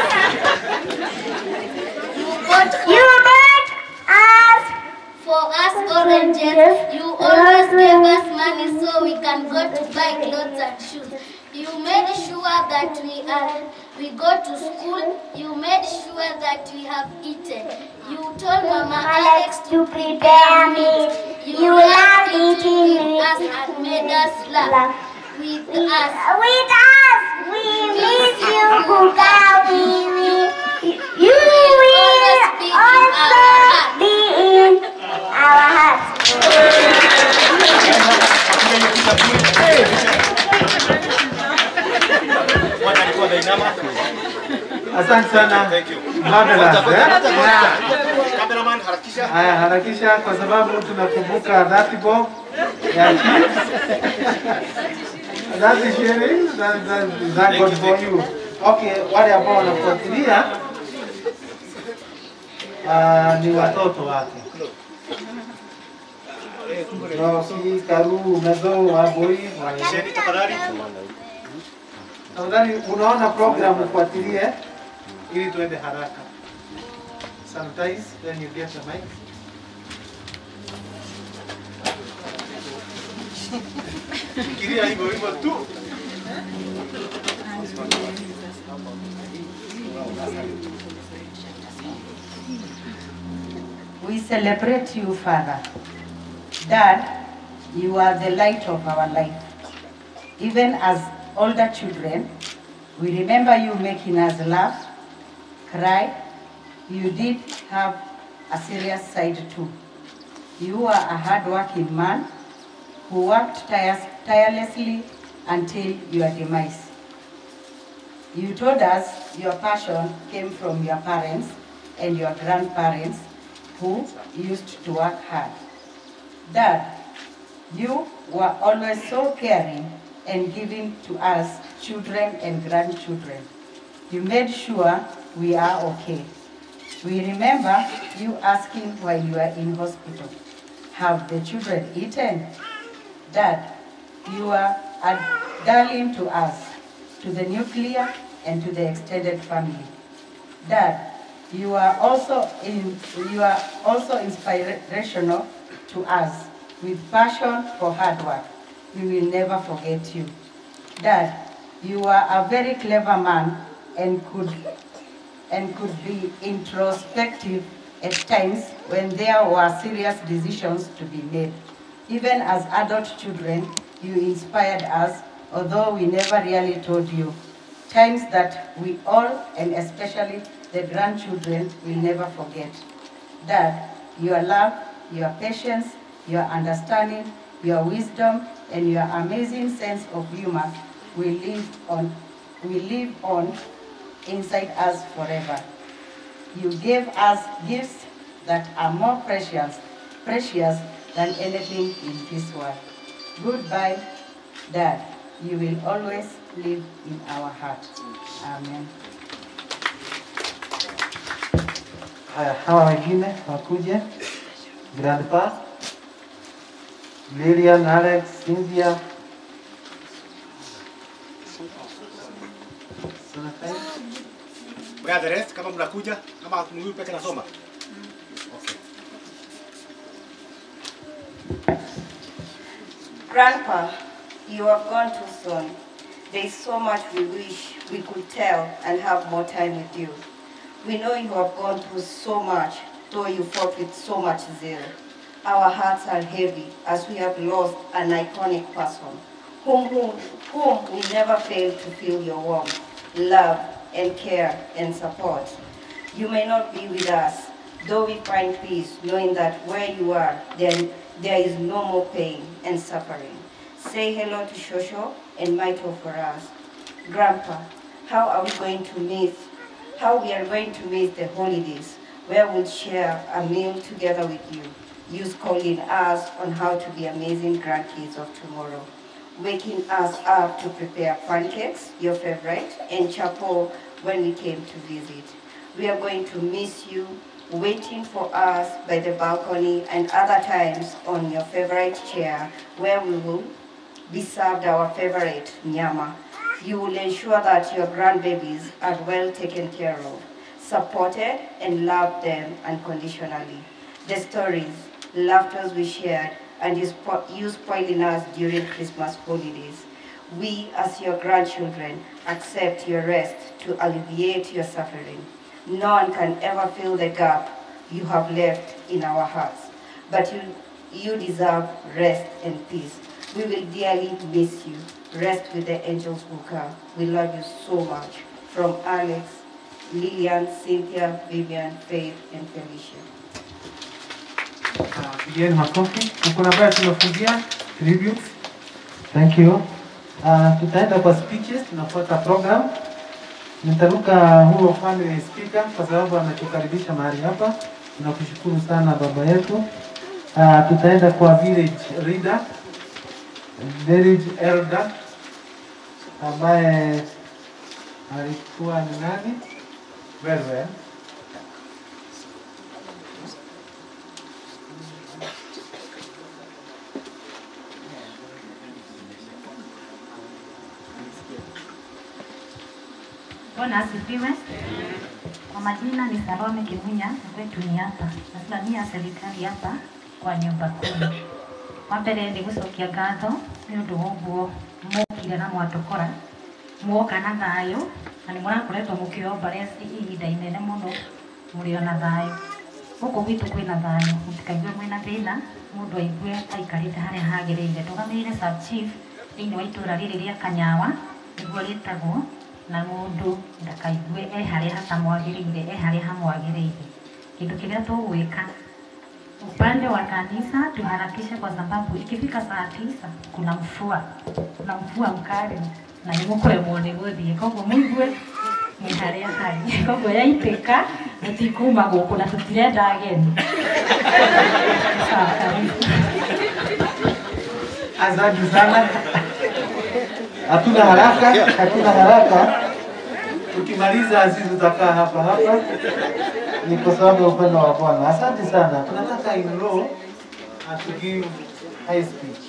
You bought you bought us for us oranges. You always gave us money so we can go to buy clothes and shoes. You made sure that we are we go to school. You made sure that we have eaten. You told Mama Alex to prepare meat. You loved eating with us and made us laugh. With us. With us. We miss you, Buka. We will. You will also be in our hearts. Mwana alikuwa ameinama. Asante sana. Thank you. Marvelous, Ngoja, eh? ngoja, ngoja. Yeah. Cameraman harakisha. Haya, harakisha kwa sababu tunakumbuka that bob ya chips. That is sharing. That, that, that God for you. Okay, wale ambao wanafuatilia uh, ni watoto wake. Rosi, Karu, Mezo, Waboi, Sheni tafadhali. Tafadhali unaona program ufuatilie ili tuende haraka. Sometimes then you get the mic. Fikiria hivyo hivyo tu. We celebrate you, Father. Dad, you are the light of our life. Even as older children, we remember you making us laugh, cry. You did have a serious side too. You are a hard-working man who worked tires- tirelessly until your demise. You told us your passion came from your parents and your grandparents who used to work hard. Dad, you were always so caring and giving to us children and grandchildren. You made sure we are okay. We remember you asking while you were in hospital, have the children eaten? Dad, you are a darling to us, to the nuclear and to the extended family. Dad, you are also in, you are also inspirational to us with passion for hard work. We will never forget you. Dad, you are a very clever man and could and could be introspective at times when there were serious decisions to be made. Even as adult children, you inspired us, although we never really told you. Times that we all, and especially the grandchildren, will never forget. Dad, your love, your patience, your understanding, your wisdom, and your amazing sense of humor will live on, will live on inside us forever. You gave us gifts that are more precious, precious than anything in this world. Goodbye, Dad. You will always live in our heart. Amen. Haya, hawa wengine wakuje. Grandpa, Lilian, Alex, Cynthia. Where the rest kama mnakuja kama ni huyu peke nasoma. Grandpa, you have gone too soon. There is so much we wish we could tell and have more time with you. We know you have gone through so much, though you fought with so much zeal. Our hearts are heavy as we have lost an iconic person, whom, whom, whom we never fail to feel your warmth, love, and care and support. You may not be with us, Though we find peace, knowing that where you are, there, there is no more pain and suffering. Say hello to Shosho and Michael for us. Grandpa, how are we going to miss, how we are going to miss the holidays where we'll share a meal together with you. You schooling us on how to be amazing grandkids of tomorrow. Waking us up to prepare pancakes, your favorite, and chapel when we came to visit. We are going to miss you waiting for us by the balcony and other times on your favorite chair where we will be served our favorite nyama. You will ensure that your grandbabies are well taken care of, supported and love them unconditionally. The stories, laughters we shared, and you, spo- you spoiling us during Christmas holidays. We, as your grandchildren, accept your rest to alleviate your suffering. No one can ever fill the gap you have left in our hearts, but you, you deserve rest and peace. We will dearly miss you. Rest with the angels who come. We love you so much. From Alex, Lillian, Cynthia, Vivian, Faith, and Felicia. Pigieni makofi. Na Kuna ambayo tumefungia tributes. Thank you. Uh, tutaenda kwa speeches, tunafuata program. Nitaruka huo family speaker kwa sababu ametukaribisha mahali hapa. Tunakushukuru sana baba yetu. Uh, tutaenda kwa village leader, village elder ambaye alikuwa ni nani? Wewe. Bwana asifiwe. Kwa majina ni Salome Kimunya, na kwetu ni hapa. Nasimamia serikali hapa kwa nyumba kumi. Wa mbere nĩ gũcokia ngatho nĩ ũndũ wa ũguo mokire na mwatũkora mwoka na thayũ na nĩ mũrakoretwo mũkĩomba reci ihinda inene mũno mũrĩ o na thayũ gũkũ gwitũ kwĩna thayũ mũtikaigue mwĩna thĩna mũndũ aigue aikarĩte harĩa hagĩrĩire tũgamĩrĩre sub chief thĩinĩ wa itũũra rĩrĩ rĩa Kanyawa nĩguo rĩtagwo na mũndũ ndakaigue e harĩa hatamwagĩrĩire e harĩa hamwagĩrĩire kĩndũ kĩrĩa tũgwĩka upande wa kanisa tuharakishe kwa sababu ikifika saa tisa kuna mvua kuna mvua mkali na nĩ mũkũremwo nĩ gũthiĩ koguo mũigue nĩ harĩa harĩ koguo yaitĩka mũtikuma gũkũ na tũtirenda ageni Sawa, karibu. Asante sana. Hatuna haraka, hatuna haraka. Tukimaliza sisi tutakaa hapa hapa, ni kwa sababu ya upendo wa Bwana. Asante sana. Tunataka in row and to give high speech.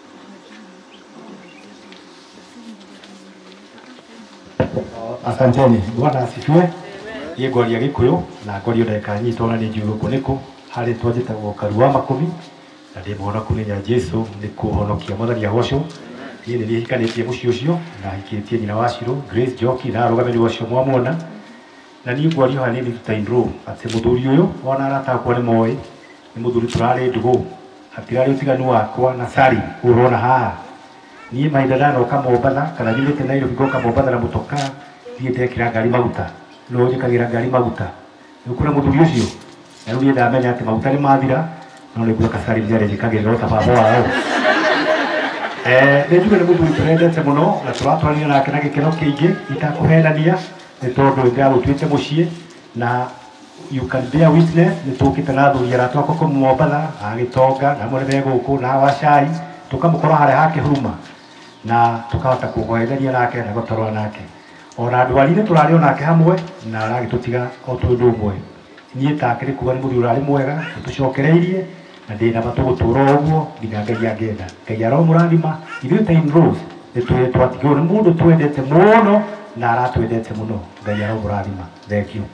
Asanteni. Bwana asifiwe. Niĩ ngoria Gĩkũyũ na ngorio ndagĩka nyinyi ona nĩ njũĩ gũkũ nĩkũ harĩ twanjĩtagwo karu wa makũmi na ndĩ mũhonoku nĩ nya Jesu nĩ kũhonokia mwathani agocwo niĩ nĩ niĩ hikanĩtie mũciĩ ũcio na hikĩtie nyina wa Shirũ Grace Njoki na arũgamĩrĩri ũcio mwamwona na niĩ ngwario hanini ta indro atĩ mũthuri ũyũ ona arata akwa nĩ moĩ nĩ mũthuri tũrarĩ ndũgũ hatirarĩ ũtiganu wakwa na Sari ũrona haha niĩ mahinda ndanoka Mombatha kana nyumĩte Nairobi ngoka Mombatha na mũtoka thiĩ ndekĩra ngari maguta no njĩkagĩra ngari maguta rĩu kuna mũthuri ũcio na rĩu niĩ ndamenya atĩ maguta nĩ mathira no nĩguo kasari nĩ arĩnjĩkagĩrĩra ta baba wao Eh, nĩ njuge nĩ mũthuri tũrendete mũno na tũratwarania nake na gĩkeno kĩingĩ itakũhenania nĩ tondũ nĩndagũtuĩte mũciĩ na you can bear witness nĩ tũkĩte na athuri arata akwa kũu Mombatha a Gĩtonga na amwe nĩ me gũkũ na wa cai tũkamũkora harĩa hakĩhuruma na tũkahota kũhoyithania nake na gũtarwo nake ona ndwari-inĩ tũrarĩ onake hamwe na aragĩtũtiga o twĩ ũndũ ũmwe niĩ take nĩ kuga nĩ mũthuri ũrarĩ mwega tũcokereirie na ndĩ nama tũgũtũra o ũguo nginya ngai angenda ngai aromũrathima ithuĩ ta in Rose nĩ twĩ twatigĩrwo nĩ mũndũ twendete mũno na aratwendete mũno ngai aromũrathima thank you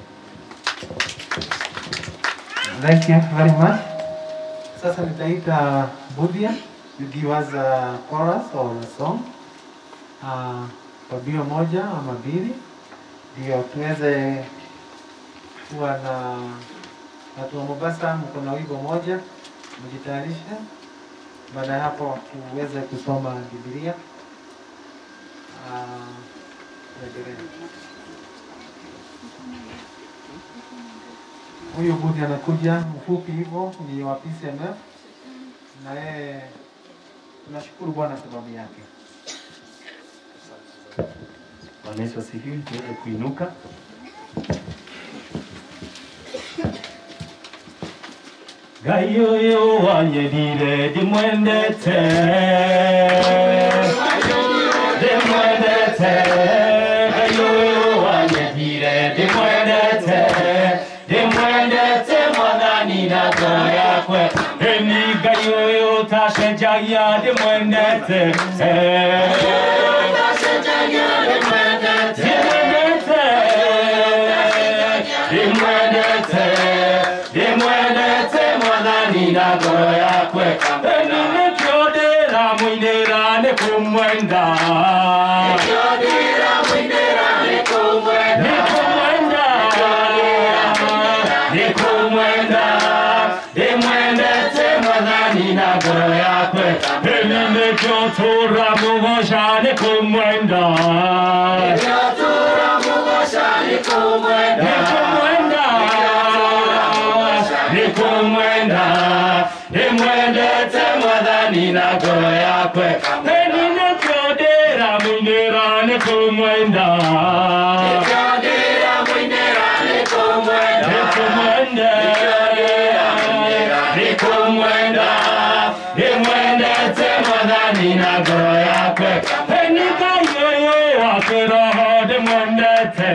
Thank you very much. Sasa nitaita Budhia to give us a chorus or a song uh, kwa bio moja ama mbili, ndio tuweze kuwa na watu wa Mombasa, mko na wimbo moja, mjitayarishe. Baada ya hapo tuweze kusoma Biblia. Uh, tuendelee. Huyu budi anakuja mfupi hivyo, ni wa PCMF na yeye tunashukuru Bwana sababu yake. Bwana Yesu asifiwe, tuweze kuinuka. Ngai ũyũ wanyendire ndĩmwendete ndĩmwendete Ngai ũyũ wanyendire ndĩmwendete ndĩmwendete mwathani na ngoro yakwe ĩni Ngai ũyũ tacenjagia ndĩmwendete ndĩmwendete ndĩmwendete mwathani na ngoro yakwe ĩni nĩkĩo ndĩramũinĩra nĩ kũmwenda nĩ kũmwenda nĩ kũmwenda ndĩmwendete mwathani na ngoro yakwe ĩni nĩkĩo tũramũgoca nĩ kũmwenda nĩ kũmwenda nikumwenda nimwendete mwathani na ngoro yakwe eni nikio ndiramwinira nikumwenda nikumwenda nikumwenda nimwendete mwathani na ngoro yakwe eni ngai ũyũ wa kĩroho ndĩmwendete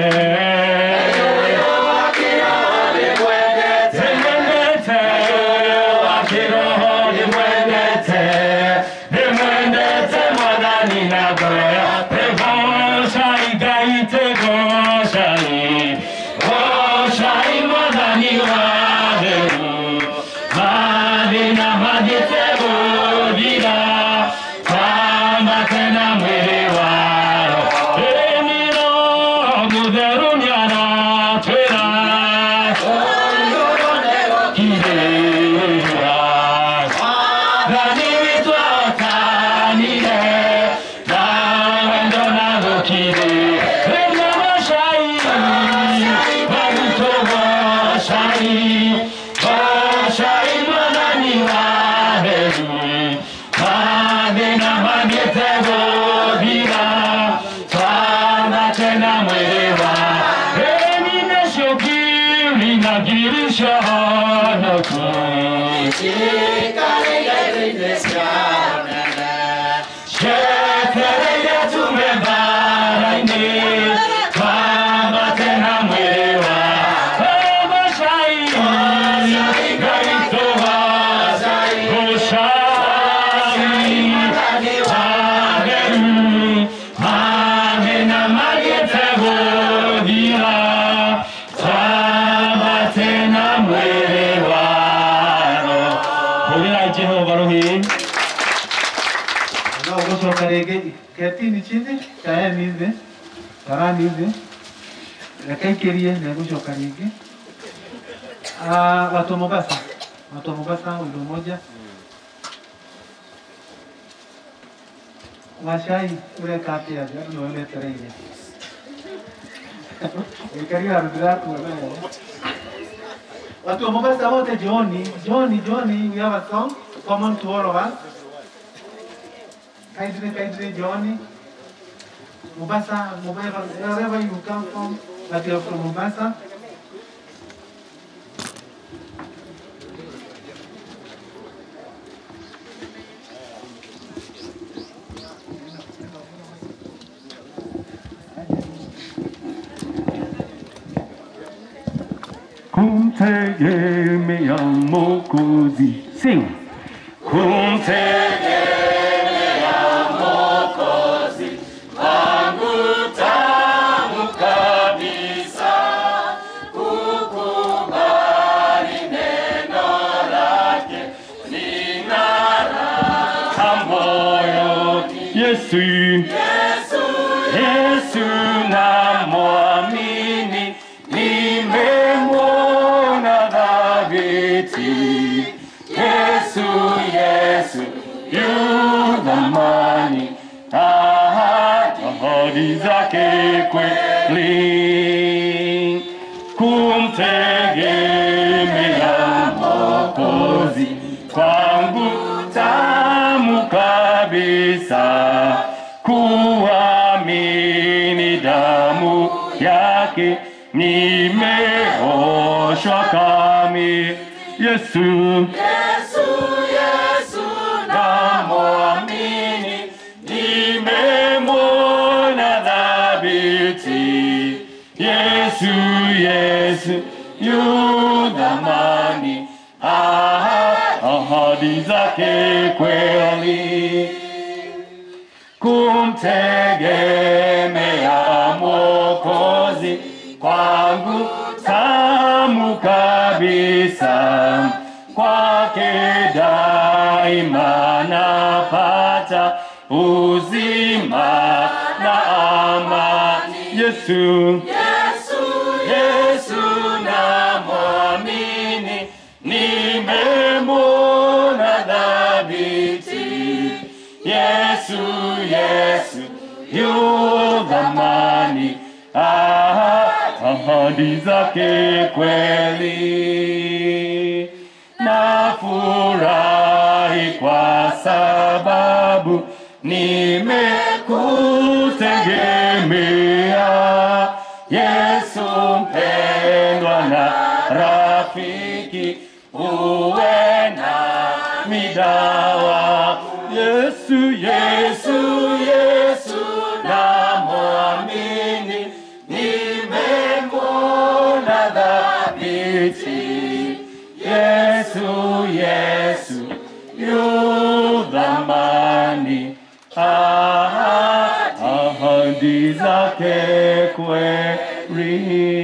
Nimwendete, wa kĩroho ndĩmwendete ndĩmwendete mwathani na ngoro yakwe gocai ngai tĩgocai gocai mwathani wa thĩru mathĩna mathiĩte gũthira twambate na mwĩrĩ wao ĩniro mũtheru nĩaratwĩra kirĩra thani witũ atanire na wendo na gũkirĩ rĩna gocai magitũ gocai gocai mwathani wa heru mathĩna mathiĩte gũthira twambate na mwĩrĩ wa ĩni nacio ngiri na ngiri ciahonoku cietereire tume mbara-inĩ twambate na mwĩrĩ wa gocai ngai tũgocai watheru mathĩna magĩte gũthira twambate na mwĩrĩ wao hũrĩra jehova rũhĩ Na ugocoka rĩngĩ ketini chini kaeni thĩ tarani thĩ reke ikĩrie na ĩgũcoka rĩngĩ Ah, watu wa Mombasa watu wa Mombasa wimbo moja wacai ũreka atĩa thĩ andũ nĩwe metereire ikaria arũthi raku watu wa Mombasa wote jioni jioni jioni we have a song common to all of us kindly, kindly, Johnny. Mombasa, wherever, wherever you come from, but you're from Mombasa. kumtegemea Mwokozi. Sing. Kumtegemea Mwokozi wangu tamu kabisa, kukubali neno lake lina raha moyoni. Yesu, Yesu, Yesu namwamini, nimemwona dhabiti. Yesu, Yesu, yu thamani, ahadi zake kweli, kumtegemea kabisa kuamini damu yake nimeoshwa kami Yesu Yesu, Yesu, namwamini nimemwona dhabiti Yesu Yesu yu dhamani Ah, ahadi zake kweli kumtegemea Mwokozi kwangu tamu kabisa, kwake daima napata uzima na amani. Yesu, Yesu, Yesu namwamini, nimemwona dhabiti. Yesu, Yesu yu dhamani, Ah, ahadi zake kweli. Nafurahi kwa sababu nimekutegemea Yesu mpendwa na rafiki, uwe na midawa. Yesu, Yesu, Yesu namwamini, nimemwona dhabiti. Yesu, Yesu yu dhamani, Ah, ahadi zake kweli.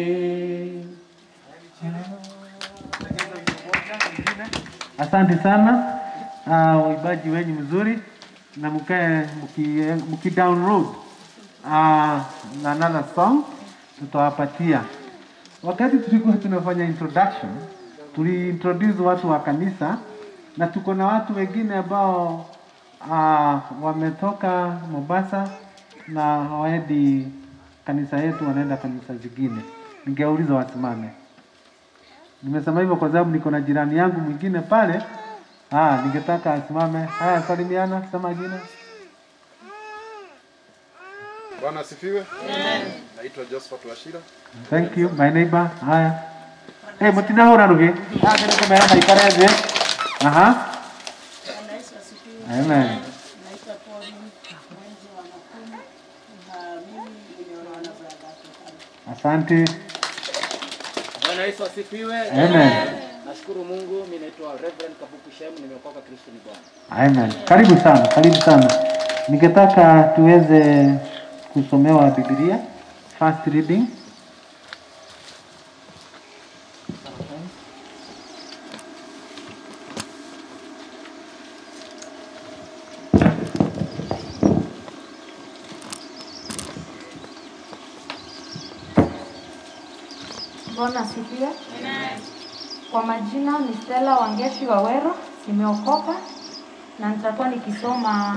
Asante sana uh, uibaji wenyu mzuri na mkae mki, mki download uh, another song tutawapatia. Wakati tulikuwa tunafanya introduction, tuliintroduce watu wa kanisa na tuko na watu wengine ambao uh, wametoka Mombasa na hawaendi kanisa yetu, wanaenda kanisa zingine. Ningeuliza wasimame. Nimesema hivyo kwa sababu niko na jirani yangu mwingine pale. Ah, ningetaka asimame. Haya, salimiana, sema jina. Bwana asifiwe. Naitwa Josephat Washira. Thank you, my neighbor. Haya. Eh, mutinahura rugi. Ah, ndio kamera na ikareze. Aha. Amen. Naitwa Pauline mwenzi wa Nakuru na mimi nimeolewa na brada yake. Asante. Bwana Yesu asifiwe. Amen. Nashukuru Mungu, mimi naitwa Reverend Kabuku Shem, nimeokoka Kristo ni Bwana. Amen. Karibu sana, karibu sana. Ningetaka tuweze kusomewa Biblia. First reading. Bwana asifiwe. Kwa majina ni Stella Wangeshi Wawero, nimeokoka na nitakuwa nikisoma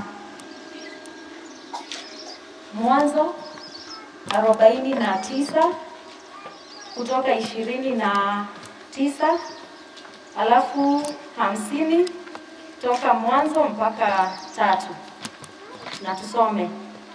Mwanzo arobaini na tisa kutoka ishirini na tisa alafu hamsini toka mwanzo mpaka tatu, na tusome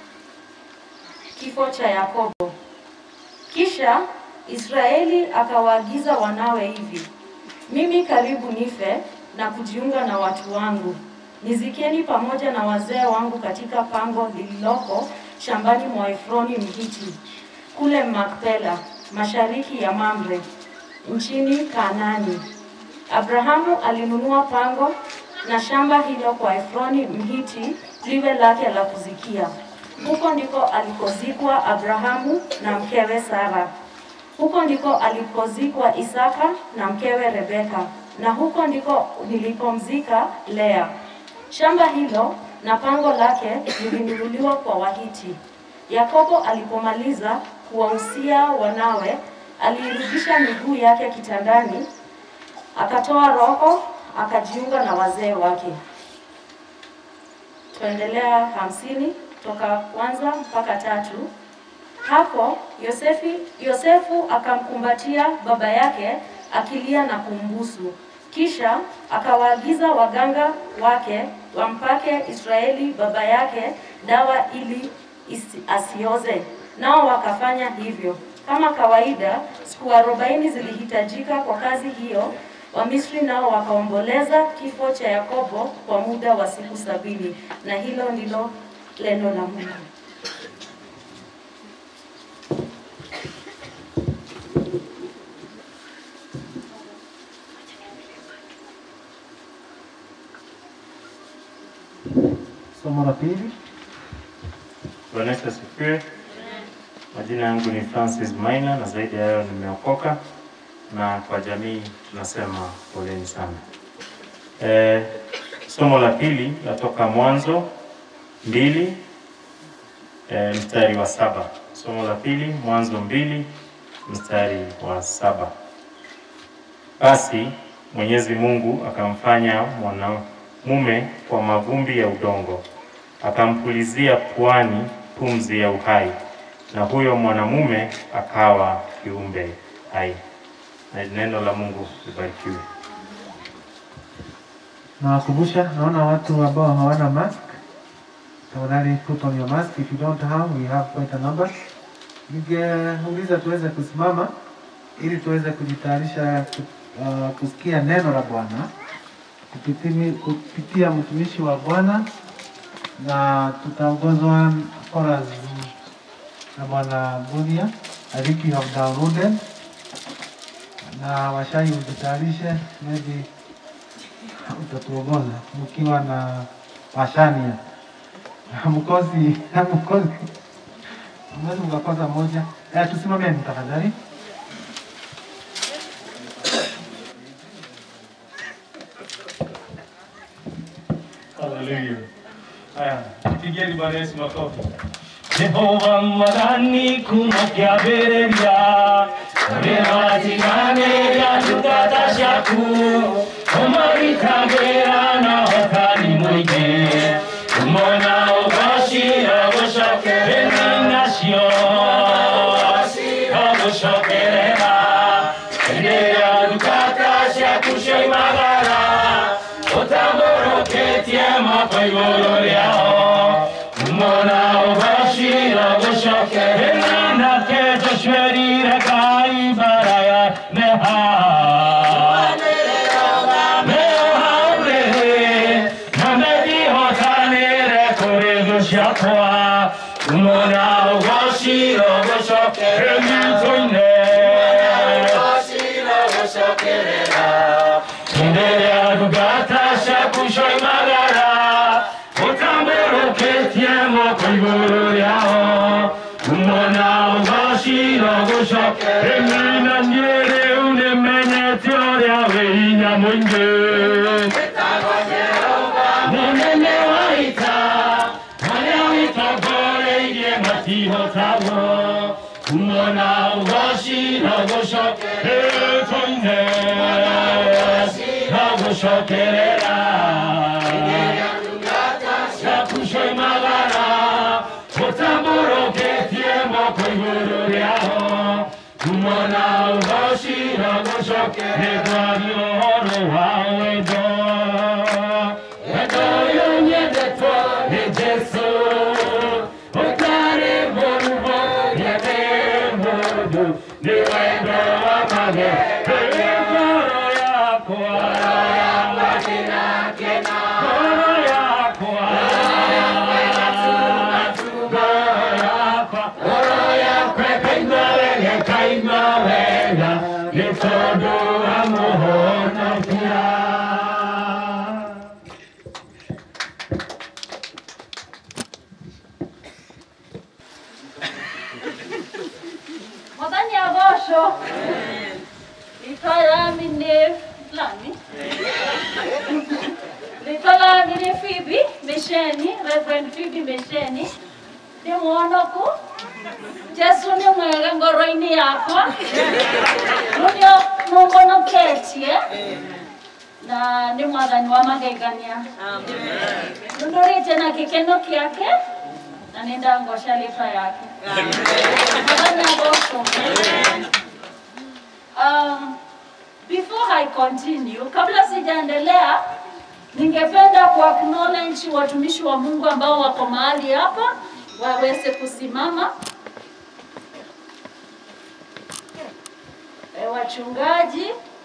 kifo cha Yakobo. Kisha Israeli akawaagiza wanawe hivi, mimi karibu nife na kujiunga na watu wangu, nizikeni pamoja na wazee wangu katika pango lililoko shambani mwa Efroni Mhiti kule Makpela, mashariki ya Mamre, nchini Kanaani. Abrahamu alinunua pango na shamba hilo kwa Efroni Mhiti liwe lake la kuzikia. Huko ndiko alikozikwa Abrahamu na mkewe Sara. Huko ndiko alikozikwa Isaka na mkewe Rebeka, na huko ndiko nilipomzika Lea. Shamba hilo na pango lake lilinunuliwa kwa Wahiti. Yakobo alipomaliza kuwahusia wanawe, aliirudisha miguu yake kitandani, akatoa roho, akajiunga na wazee wake. Tuendelea hamsini toka kwanza mpaka tatu. Hapo Yosefi, Yosefu akamkumbatia baba yake akilia na kumbusu. Kisha akawaagiza waganga wake wampake Israeli baba yake dawa ili isi- asioze, nao wakafanya hivyo. Kama kawaida, siku arobaini zilihitajika kwa kazi hiyo. Wamisri nao wakaomboleza kifo cha Yakobo kwa muda wa siku sabini, na hilo ndilo neno la Mungu. Somo la pili. Bwana Yesu asifiwe. Majina yangu ni Francis Maina na zaidi ya hayo nimeokoka, na kwa jamii tunasema poleni sana. E, somo la pili latoka Mwanzo mbili e, mstari wa saba. Somo la pili Mwanzo mbili mstari wa saba. Basi Mwenyezi Mungu akamfanya mwanamume kwa mavumbi ya udongo, akampulizia puani pumzi ya uhai, na huyo mwanamume akawa kiumbe hai. Na neno la Mungu libarikiwe. Nawakumbusha, naona watu ambao hawana mask. Tafadhali put on your mask. If you don't have, we have quite a number. Ningeuliza tuweze kusimama ili tuweze kujitayarisha ku- uh, kusikia neno la Bwana kupitimi- kupitia mtumishi wa Bwana, na tutaongozwa chorus na Bwana Bunia. I think you have downloaded na washai ujitayarishe, maybe utatuongoza mkiwa na washania mkosi mkosi mwezi mkakosa moja. Eh, tusimameni tafadhali. Haleluya. Haya, pigeni Bwana Yesu makofi. Jehova mwadhani kumakiabereria Rematinanera tukatashaku Omaritagera na hotani mwige Umona ugashira gushokere nasio Agushokerera Endera tukatashaku shoimagara Utamboroketie moko igũrũ rĩao Umona ũgacira gũcokerera nake Joshua kai baraya meha mehaure na methihotanĩre kũrĩ thũ ciakwa Umona ũgacira gũcokerera mĩtũ-inĩ Kinderea gugata shakusho imagara Utamburuketie moko igũrũ rĩao Umona ũgacira gũcoke Emina niĩ rĩu nĩmenyete ũrĩa wĩ hinya mũingĩ Mũnene wa ita Harĩa wĩtongoreirie matihotagwo Umona ũgacira gũcoke Ĩtũ-inĩ Nagũcokerera Yakusho imagara Ũtambũrũkĩtie moko igũrũ rĩao Umona ũgacira gũcoke Nĩndwari ũhoro wa wendo Wendo ũyũ nyendetwo nĩ Jesũ Ũtarĩ mũrugo nyende mũndũ Nĩ wendo wa mage Ngoro yakwa Ngoro yakwa Ngoro yakwa ĩkaigua wega ĩkaigua wega Nĩ tondũ wa mũhonokia Mwathani agocwo rĩtwa rĩami nĩ lami rĩtwa rĩami nĩ Phoebe Mĩceni Reverend Phoebe Mĩceni ndĩ mwonoku Jesu nĩ mwega ngoro-inĩ yakwa nĩnĩo mũmbonoketie na nĩ mwathani wa magegania nũndũrĩte na gĩkeno kĩake na nĩ ndangoca rĩtwa yake Mwathani agocwo Um, Before I continue, kabla sijaendelea, ningependa ku acknowledge watumishi wa Mungu ambao wako mahali hapa waweze kusimama. E, wachungaji.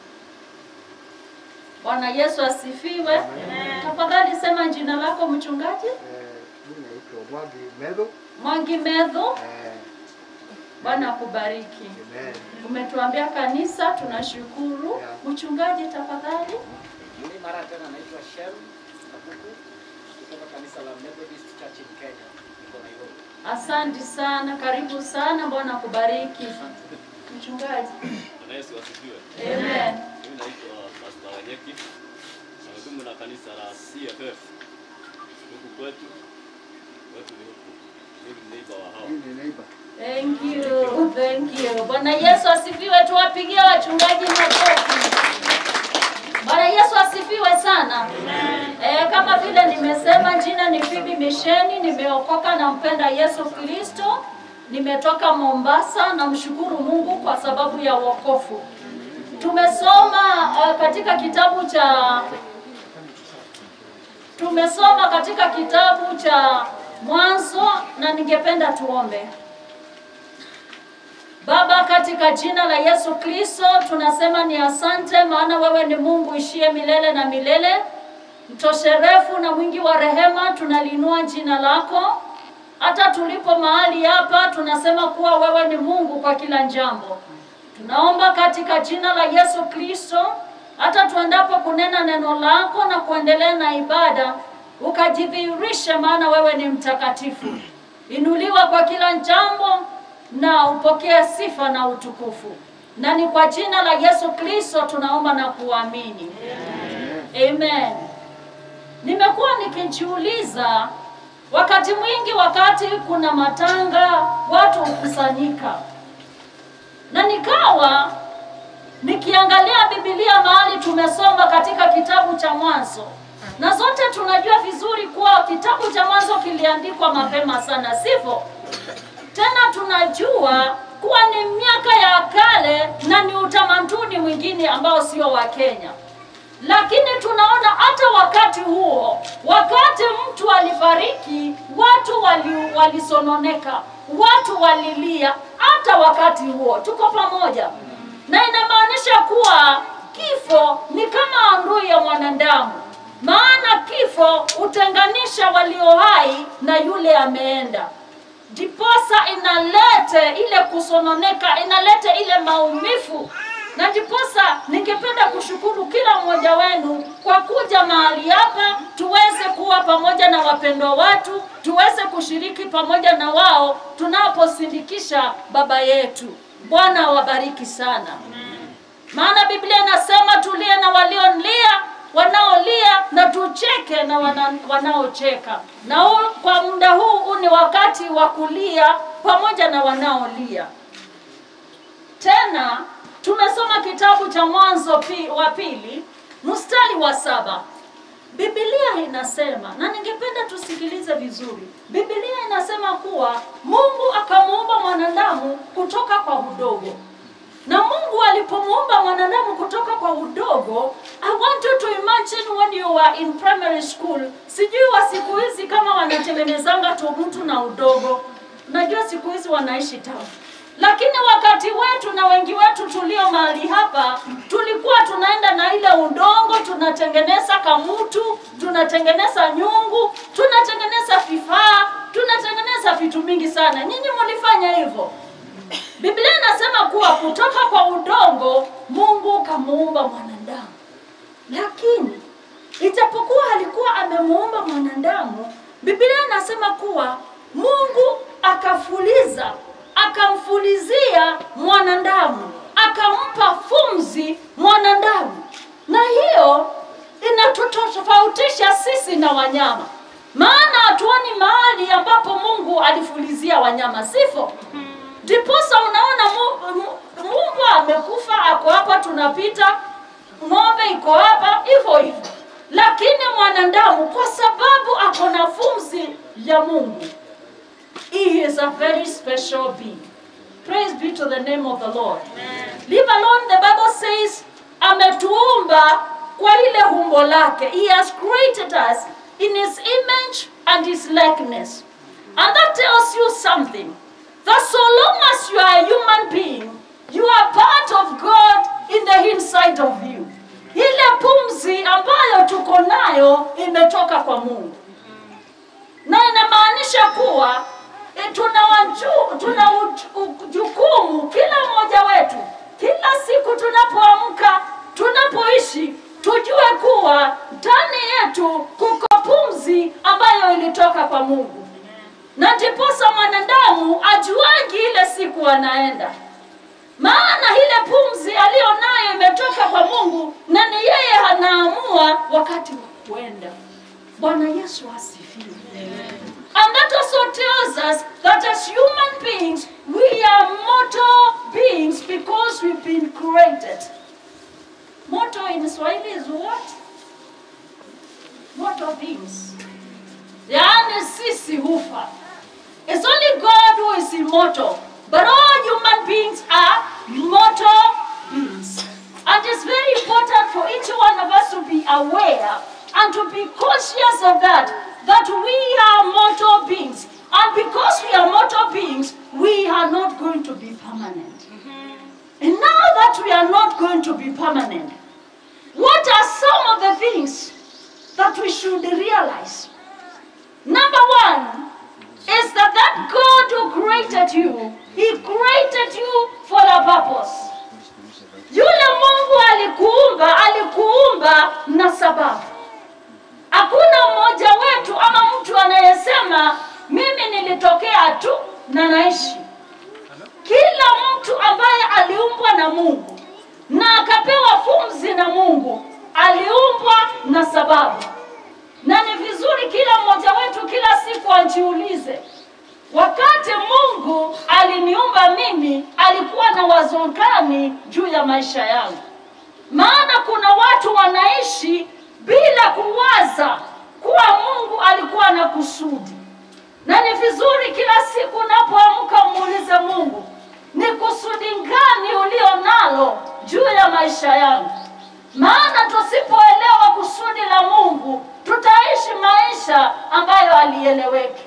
Bwana Yesu asifiwe. Tafadhali sema jina lako mchungaji. Mimi naitwa Mwangi Medho. Mwangi Medho. Eh, Bwana akubariki. Amen. Umetuambia kanisa, tunashukuru. Mchungaji tafadhali. Mimi mara tena naitwa Shem Kabuku kutoka kanisa la Methodist Church in Kenya. Niko Nairobi. Asante sana, karibu sana. Bwana akubariki. Mchungaji. Bwana Yesu asifiwe. Amen. Mimi naitwa Pastor Wanyeki. Nahudumu na kanisa la CFF huku kwetu. Kwetu ni huku. Mimi ni neighbor wa hao. Mimi ni neighbor. Thank you, thank you. Bwana Yesu asifiwe. Tuwapigie wachungaji makofi. Bwana Yesu asifiwe sana. E, kama vile nimesema, jina ni Phoebe Misheni, nimeokoka na mpenda Yesu Kristo. Nimetoka Mombasa, namshukuru Mungu kwa sababu ya wokovu. Tumesoma uh, katika kitabu cha tumesoma katika kitabu cha Mwanzo na ningependa tuombe. Baba, katika jina la Yesu Kristo tunasema ni asante, maana wewe ni Mungu ishie milele na milele, mtosherefu na mwingi wa rehema. Tunaliinua jina lako hata tulipo mahali hapa, tunasema kuwa wewe ni Mungu kwa kila jambo. Tunaomba katika jina la Yesu Kristo, hata tuendapo kunena neno lako na kuendelea na ibada, ukajidhihirishe, maana wewe ni mtakatifu. Inuliwa kwa kila jambo na upokee sifa na utukufu, na ni kwa jina la Yesu Kristo tunaomba na kuamini, amen. Nimekuwa nikijiuliza wakati mwingi, wakati kuna matanga, watu hukusanyika, na nikawa nikiangalia Biblia mahali tumesoma katika kitabu cha Mwanzo, na zote tunajua vizuri kuwa kitabu cha Mwanzo kiliandikwa mapema sana, sivyo? Tena tunajua kuwa ni miaka ya kale na ni utamaduni mwingine ambao sio wa Kenya, lakini tunaona hata wakati huo, wakati mtu alifariki, watu wali, walisononeka, watu walilia. Hata wakati huo tuko pamoja, na inamaanisha kuwa kifo ni kama adui ya mwanadamu, maana kifo hutenganisha walio hai na yule ameenda ndiposa inalete ile kusononeka, inalete ile maumivu, na ndiposa ningependa kushukuru kila mmoja wenu kwa kuja mahali hapa, tuweze kuwa pamoja na wapendwa watu, tuweze kushiriki pamoja na wao tunaposindikisha baba yetu. Bwana awabariki sana, maana Biblia inasema tulie na waliolia wanaolia na tucheke na wana, wanaocheka. Na huu, kwa muda huu huu ni wakati wa kulia pamoja na wanaolia. Tena tumesoma kitabu cha Mwanzo pi, wa pili mstari wa saba. Biblia inasema na ningependa tusikilize vizuri. Biblia inasema kuwa Mungu akamuumba mwanadamu kutoka kwa udogo na Mungu alipomuumba mwanadamu kutoka kwa udogo, I want you to imagine when you were in primary school. Sijui wa siku hizi kama wanatengenezanga tu mtu na udogo. Najua siku hizi wanaishi town, lakini wakati wetu na wengi wetu tulio mahali hapa tulikuwa tunaenda na ile udongo, tunatengeneza kamutu, tunatengeneza nyungu, tunatengeneza vifaa, tunatengeneza vitu mingi sana. Nyinyi mlifanya hivyo? Biblia inasema kuwa kutoka kwa udongo Mungu kamuumba mwanadamu, lakini ijapokuwa alikuwa amemuumba mwanadamu, Biblia inasema kuwa Mungu akafuliza, akamfulizia mwanadamu, akampa pumzi mwanadamu, na hiyo inatutofautisha sisi na wanyama, maana hatuoni mahali ambapo Mungu alifulizia wanyama, sivyo? Ndiposa unaona mu- mu- Mungu amekufa, ako hapa, tunapita, ng'ombe iko hapa, hivyo hivyo. Lakini mwanadamu kwa sababu ako na pumzi ya Mungu, he is a very special being. Praise be to the name of the Lord. Leave alone, the Bible says, ametuumba kwa ile umbo lake. He has created us in his image and his likeness. And that tells you something. That so long as you are a human being, you are part of God in the inside of you. Ile pumzi ambayo tuko nayo imetoka kwa Mungu, na inamaanisha kuwa e, tuna, waju, tuna uj- u- jukumu kila mmoja wetu, kila siku tunapoamka, tunapoishi, tujue kuwa ndani yetu kuko pumzi ambayo ilitoka kwa Mungu, na ndiposa mwanadamu ajuangi ile siku anaenda maana ile pumzi aliyo nayo imetoka kwa Mungu na ni yeye anaamua wakati wa kuenda. Bwana Yesu asifiwe. And that also tells us that as human beings, we are mortal beings because we've been created. Mortal in Swahili is what? Mortal beings. Yaani sisi hufa. It's only God who is immortal. But all human beings are mortal beings. And it's very important for each one of us to be aware and to be conscious of that, that we are mortal beings. And because we are mortal beings, we are not going to be permanent. And now that we are not going to be permanent, what are some of the things that we should realize? Number one, is that that God who created you, He created you for a purpose. Yule Mungu alikuumba, alikuumba na sababu. Hakuna mmoja wetu ama mtu anayesema mimi nilitokea tu na naishi. Kila mtu ambaye aliumbwa na Mungu na akapewa pumzi na Mungu aliumbwa na sababu na ni vizuri kila mmoja wetu kila siku ajiulize, wakati Mungu aliniumba mimi, alikuwa na wazo gani juu ya maisha yangu? Maana kuna watu wanaishi bila kuwaza kuwa Mungu alikuwa na kusudi, na ni vizuri kila siku unapoamka muulize Mungu, ni kusudi gani ulio nalo juu ya maisha yangu? Maana tusipoelewa kusudi la Mungu, tutaishi maisha ambayo alieleweki.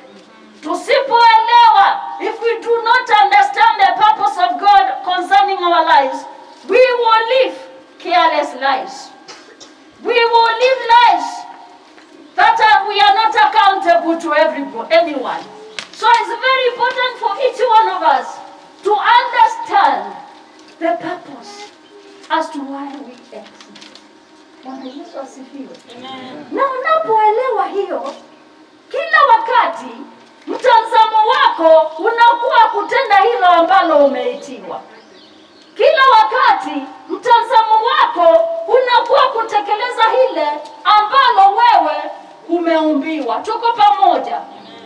Tusipoelewa, if we do not understand the purpose of God concerning our lives, we will live careless lives. We will live lives that are, we are not accountable to everybody, anyone. So it's very important for each one of us to understand the purpose as to why we exist. Bwana Yesu asifiwe. Na unapoelewa hiyo, kila wakati mtazamo wako unakuwa kutenda hilo ambalo umeitiwa. Kila wakati mtazamo wako unakuwa kutekeleza hile ambalo wewe umeumbiwa. Tuko pamoja.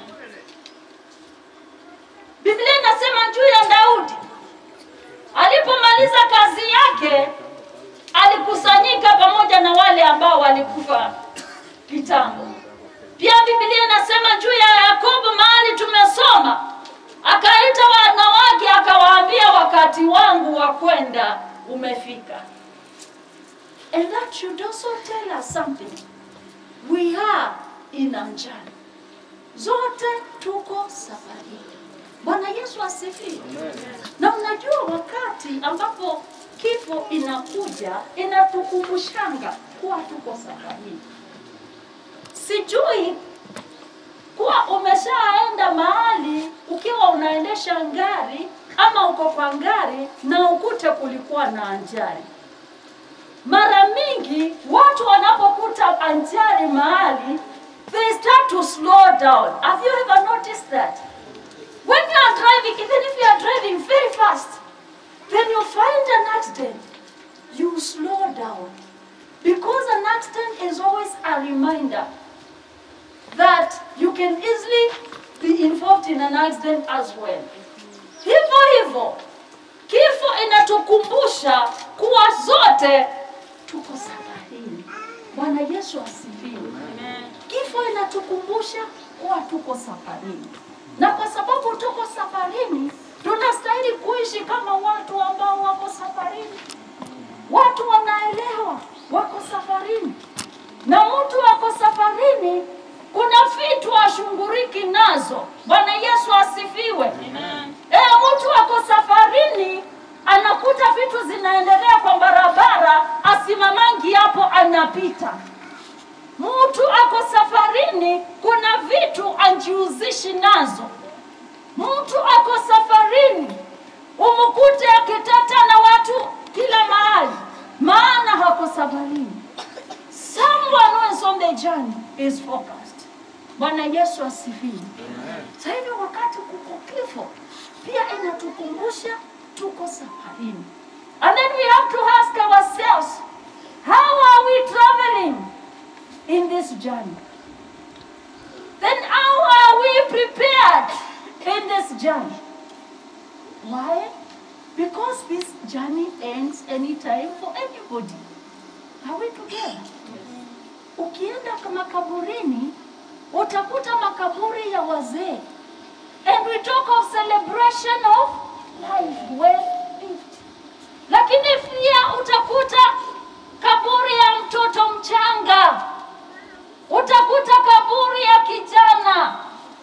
Biblia inasema juu ya Daudi alipomaliza kazi yake alikusanyika pamoja na wale ambao walikufa kitambo. Pia Biblia inasema juu ya Yakobo, mahali tumesoma, akaita wanawake akawaambia, wakati wangu wa kwenda umefika. And that should also tell us something. We are in a journey. Zote tuko safarini. Bwana Yesu asifiwe. Na unajua wakati ambapo kifo inakuja inatukumbushanga kuwa tuko safarini. Sijui kuwa umeshaenda mahali ukiwa unaendesha ngari ama uko kwa ngari na ukute kulikuwa na ajali. Mara mingi watu wanapokuta ajali mahali, they start to slow down. Have you ever noticed that? When you are driving, even if you are driving very fast, when you find an accident, you slow down. Because an accident is always a reminder that you can easily be involved in an accident as well. Hivyo hivyo, kifo inatukumbusha kuwa zote tuko safarini. Bwana Yesu asifiwe. Kifo inatukumbusha kuwa tuko safarini, na kwa sababu tuko safarini, tunastahili kuishi kama watu ambao wako safarini. watu wanaelewa wako safarini, na mtu wako safarini, kuna vitu ashunguriki nazo. Bwana Yesu asifiwe. Eh, mtu wako safarini anakuta vitu zinaendelea kwa barabara, asimamangi hapo, anapita. Mtu ako safarini, kuna vitu anjihusishi nazo. Mtu ako safarini, umkute akiteta na watu kila mahali, maana hako safarini. Someone who is on the journey is focused. Bwana Yesu asifiwe. Sasa hivi wakati kuko kifo, pia inatukumbusha tuko safarini. And then we have to ask ourselves, how are we traveling in this journey? Then how are we prepared in this journey? Why? Because this journey ends anytime for anybody. Are we together? Ukienda kwa makaburini utakuta makaburi ya wazee. And we talk of celebration of life well lived. Lakini pia utakuta kaburi ya mtoto mchanga, utakuta kaburi ya kijana,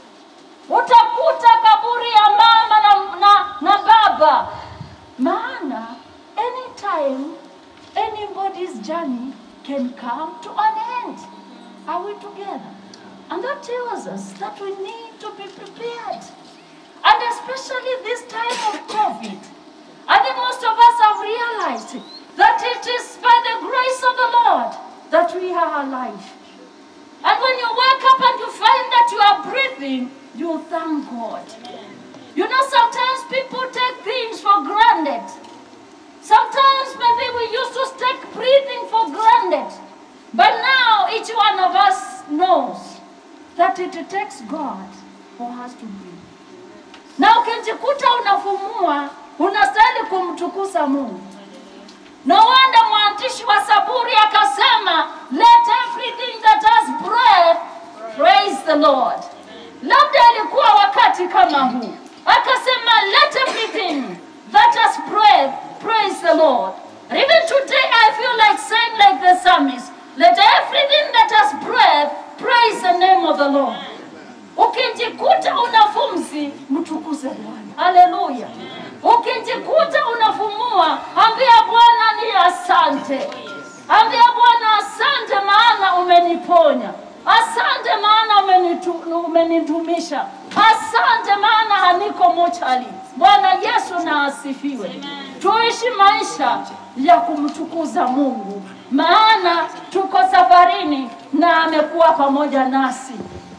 utakuta kaburi ya mama na, na, na baba. Maana anytime anybody's journey can come to an end. Are we together? And that tells us that we need to be prepared. And especially this time of COVID. I think most of us have realized that it is by the grace of the Lord that we are alive. And when you wake up and you find that you are breathing, you thank God. You know, sometimes people take things for granted. Sometimes maybe we used to take breathing for granted. But now each one of us knows that it takes God for us to breathe. Na ukijikuta unafumua, unastahili kumtukuza Mungu. No wonder mwandishi wa Zaburi akasema, let everything that has breath praise the Lord. Labda ilikuwa wakati kama huu, akasema let everything that has breath praise the Lord. And even today I feel like saying like the psalmist, let everything that has breath praise the name of the Lord. Ukijikuta una pumzi, mtukuze Bwana. Haleluya. Ukijikuta unafumua, ambia Bwana ni asante. Ambia Bwana asante, maana umeniponya. Asante maana umenitu- umenidumisha. Asante maana haniko mochali. Bwana Yesu na asifiwe. Tuishi maisha ya kumtukuza Mungu, maana tuko safarini na amekuwa pamoja nasi.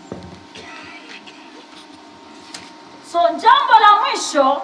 So jambo la mwisho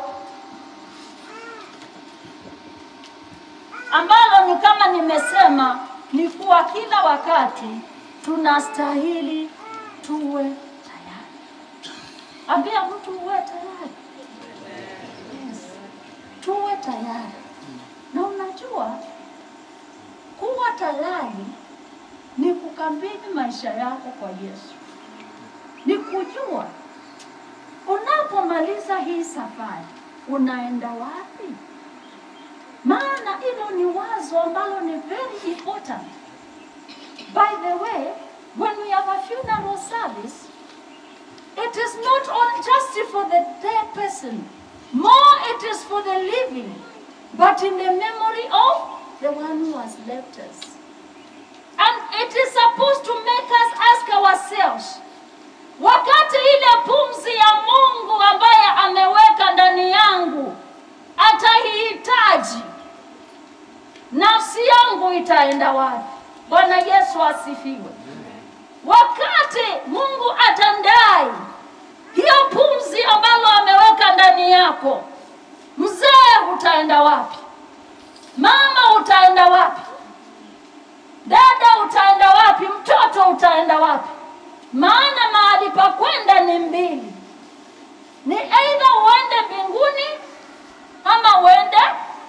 ambalo ni kama nimesema ni kuwa kila wakati tunastahili tuwe tayari. Ambia mtu uwe tayari. Yes. Tuwe tayari. Na unajua kuwa tayari ni kukabidhi maisha yako kwa Yesu, ni kujua unapomaliza hii safari unaenda wapi. Maana hilo ni wazo ambalo ni very important. By the way, when we have a funeral service, it is not all just for the dead person. More it is for the living, but in the memory of the one who has left us. And it is supposed to make us ask ourselves, wakati ile pumzi ya Mungu ambaye ameweka ndani yangu ataihitaji, nafsi yangu itaenda wapi? Bwana Yesu asifiwe. Wakati Mungu atandai hiyo pumzi ambalo ameweka ndani yako, mzee utaenda wapi? Mama utaenda wapi? Dada utaenda wapi? Mtoto utaenda wapi? Maana mahali pa kwenda ni mbili, ni aidha uende mbinguni ama uende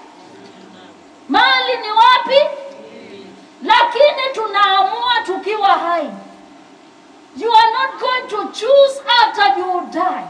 mahali ni wapi? Lakini tunaamua tukiwa hai. You are not going to choose after you die.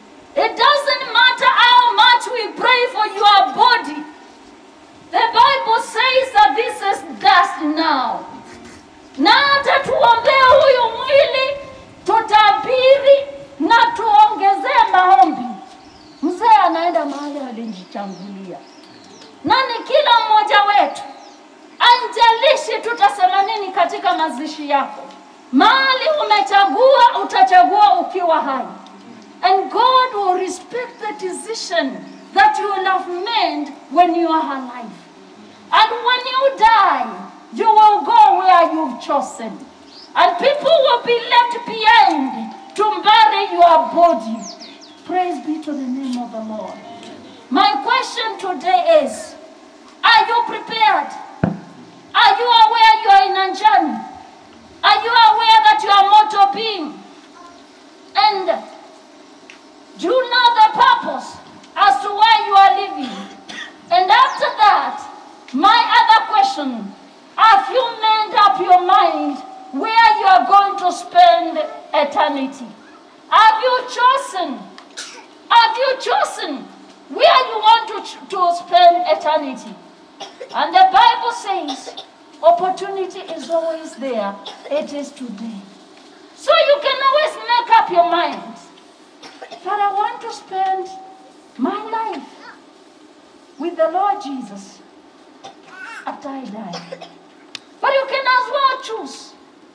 It doesn't matter how much we pray for your body. The Bible Bible says that this is dust now. Na hata tuombee huyu mwili, tutabiri na tuongezee maombi. Mzee anaenda mahali alijichangulia, na ni kila mmoja wetu anjalishi tutasema nini katika mazishi yako. Mahali umechagua, utachagua ukiwa hai. And God will respect the decision that you will have made when you are alive. And when you die, you will go where you've chosen. And people will be left behind to bury your body. Praise be to the name of the Lord. My question today is Are you prepared? Are you aware you are in a journey? Are you aware that you are mortal being? And do you know the purpose as to why you are living? And after that, my other question have you made up your mind where you are going to spend eternity? Have you chosen? Have you chosen where you want to, ch- to spend eternity? And the Bible says opportunity is always there. It is today. So you can always make up your mind that I want to spend my life with the Lord Jesus after I die. But you can as well choose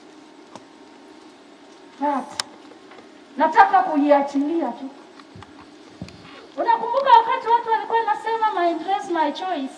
that nataka kuiachilia tu. Unakumbuka wakati watu walikuwa nasema my dress my choice.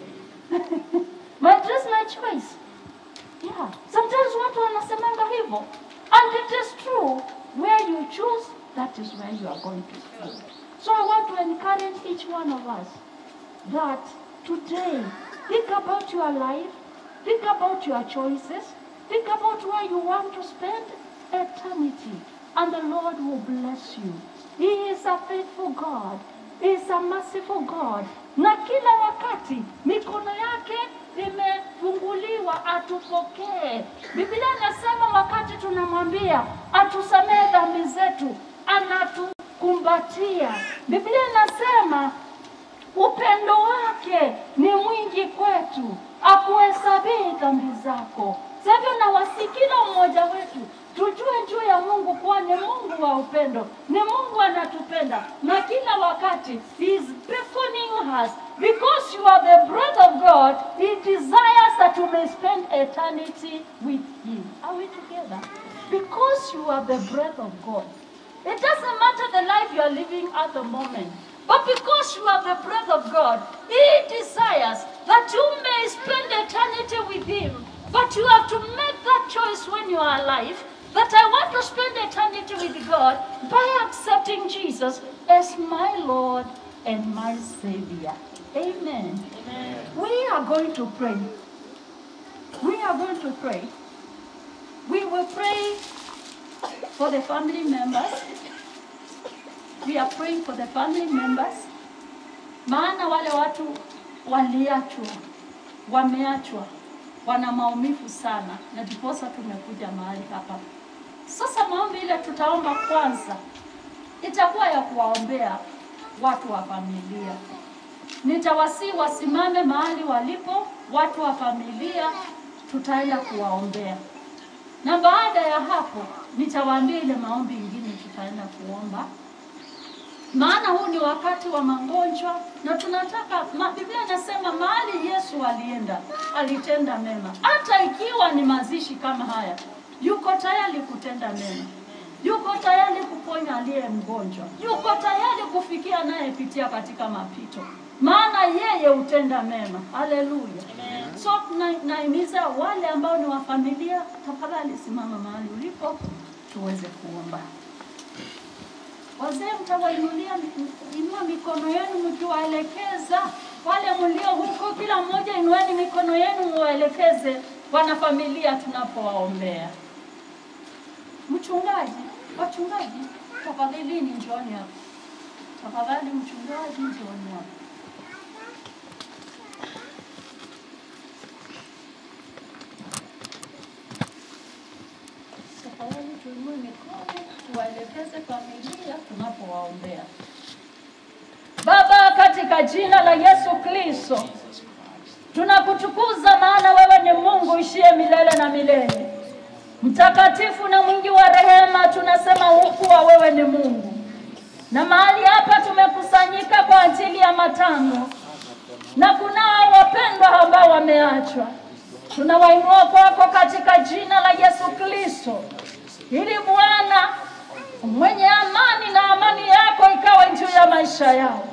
my dress my choice. Yeah, sometimes watu wanasemanga hivyo. And it is true, where you choose, that is where you are going to stay. So I want to encourage each one of us that today, think about your life, think about your choices, think about where you want to spend eternity, and the Lord will bless you. He is a faithful God. He is a merciful God. Na kila wakati mikono yake imefunguliwa atupokee. Biblia inasema wakati tunamwambia atusamehe dhambi zetu, anatukumbatia. Biblia inasema upendo wake ni mwingi kwetu, akuhesabii dhambi zako. Sasa hivyo nawasi kila mmoja wetu tujue juu ya Mungu kuwa ni Mungu wa upendo, ni Mungu anatupenda na kila wakati he is beckoning us because you are the breath of God. He desires that you may spend eternity with Him. Are we together? Because you are the breath of God. It doesn't matter the life you are living at the moment. But because you are the breath of God, He desires that you may spend eternity with Him. But you have to make that choice when you are alive that I want to spend eternity with God by accepting Jesus as my Lord and my Savior. Amen. We are going to pray. We are going to pray. We will pray for the family members. We are praying for the family members. Maana wale watu waliachwa, wameachwa, wana maumivu sana, na ndiposa tumekuja mahali hapa. Sasa maombi ile tutaomba kwanza itakuwa ya kuwaombea watu wa familia. Nitawasii wasimame mahali walipo watu wa familia, tutaenda kuwaombea, na baada ya hapo nitawaambia ile maombi ingine tutaenda kuomba maana huu ni wakati wa magonjwa na tunataka ma, Biblia inasema mahali Yesu alienda alitenda mema, hata ikiwa ni mazishi kama haya, yuko tayari kutenda mema, yuko tayari kuponya aliye mgonjwa, yuko tayari kufikia anayepitia katika mapito, maana yeye hutenda mema. Haleluya! So na- naimiza wale ambao ni wa familia, tafadhali simama mahali ulipo tuweze kuomba. Wazee mtawainulia inua mikono yenu mkiwaelekeza wale mlio huko, kila mmoja inueni mikono yenu muwaelekeze wanafamilia tunapowaombea. Mchungaji, wachungaji, tafadhalini njooni hapa. Tafadhali mchungaji, njooni hapa. Tafadhali tuinue mikono tuwaelekeze familia tunapowaombea. Baba, katika jina la Yesu Kristo, Tunakutukuza maana wewe ni Mungu ishie milele na milele, mtakatifu na mwingi wa rehema. Tunasema kuwa wewe ni Mungu, na mahali hapa tumekusanyika kwa ajili ya matango, na kunao wapendwa ambao wameachwa. Tunawainua kwako katika jina la Yesu Kristo, ili Bwana mwenye amani na amani yako ikawe juu ya maisha yao,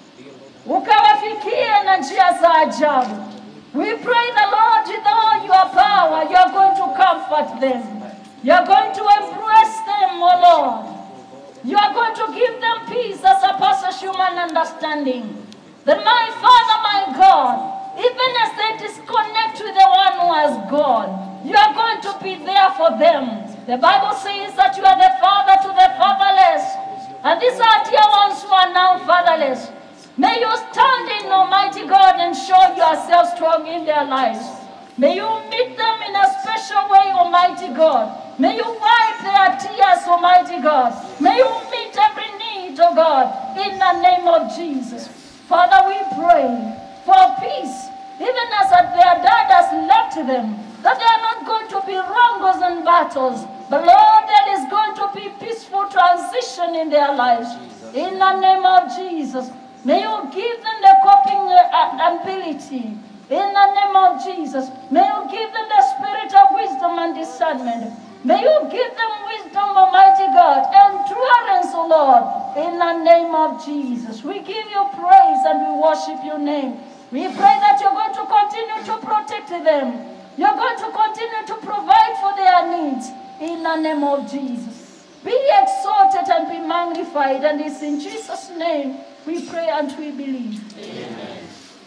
ukawafikie na njia za ajabu. We pray the Lord with all your power, you are going to comfort them. You are going to embrace them, O Lord. You are going to give them peace that surpasses human understanding. That my Father, my God, even as they disconnect with the one who has gone, you are going to be there for them. The Bible says that you are the father to the fatherless. And these are dear ones who are now fatherless. May you stand in, Almighty God, and show yourself strong in their lives. May you meet them in a special way, Almighty God. May you wipe their tears, Almighty God. May you meet every need, oh God, in the name of Jesus. Father, we pray for peace, even as their dad has left them, that they are not going to be wrongles and battles, but Lord, there is going to be peaceful transition in their lives. In the name of Jesus, may you give them the coping uh, ability. In the name of Jesus, may you give them the spirit of wisdom and discernment. May you give them wisdom, Almighty God, endurance, O Lord, in the name of Jesus. We give you praise and we worship your name. We pray that you're going to continue to protect them. You're going to continue to provide for their needs in the name of Jesus. Be exalted and be magnified, and it's in Jesus' name we pray and we believe. Amen.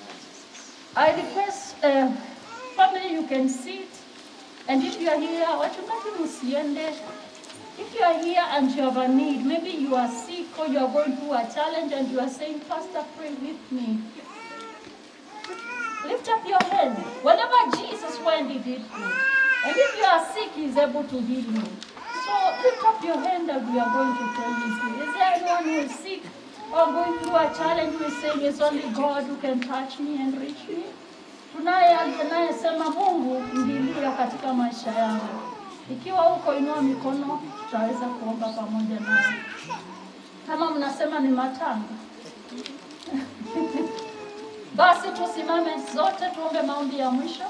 I request uh, family you can sit, and if you are here, wachungaji msiende. If you are here and you have a need, maybe you are sick or you are going through a challenge and you are saying, Pastor, pray with me. Lift up your hand. Wherever Jesus went, he did pray. And if you are sick, he is able to heal you. So lift up your hand and we are going to pray with you. Is there anyone who is sick or going through a challenge who is saying it's only God who can touch me and reach me? Tunaye anayesema Mungu ndilia katika maisha yangu. Ikiwa huko, inua mikono, tutaweza kuomba pamoja nawe. Kama mnasema ni matanga basi tusimame zote tuombe maombi ya mwisho.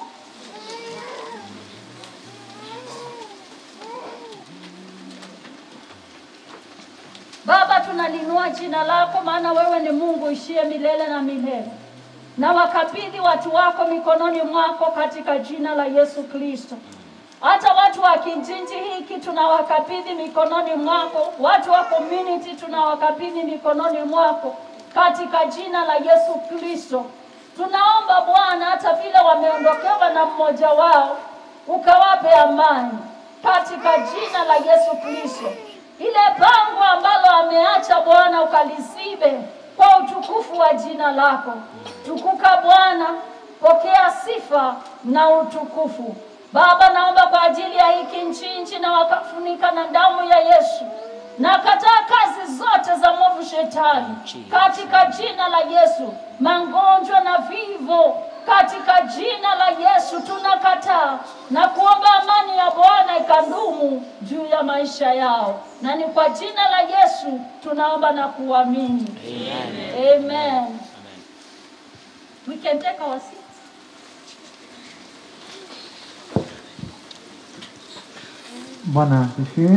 Baba, tunalinua jina lako, maana wewe ni Mungu ishie milele na milele, na wakabidhi watu wako mikononi mwako katika jina la Yesu Kristo. Hata watu wa kijiji hiki tunawakabidhi mikononi mwako, watu wa community tunawakabidhi mikononi mwako katika jina la Yesu Kristo. Tunaomba Bwana, hata vile wameondokewa na mmoja wao, ukawape amani katika jina la Yesu Kristo. Ile pango ambalo ameacha Bwana, ukalizibe kwa utukufu wa jina lako. Tukuka Bwana, pokea sifa na utukufu. Baba, naomba kwa ajili ya hiki nchi nchi na wakafunika na damu ya Yesu na kataa kazi zote za mwovu shetani katika jina la Yesu. Magonjwa na vivo katika jina la Yesu tunakataa na kuomba amani ya Bwana ikadumu juu ya maisha yao, na ni kwa jina la Yesu tunaomba na kuamini Amen. Amen. We can take our seats. Bwana asifiwe.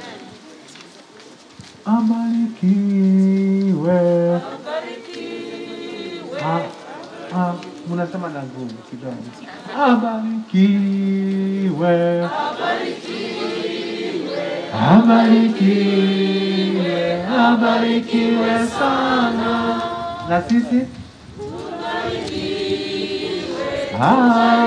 Abarikiwe. Ah, ah, mnasema na ngumu kidogo. Abarikiwe. Abarikiwe. Abarikiwe sana. Na sisi? Ah,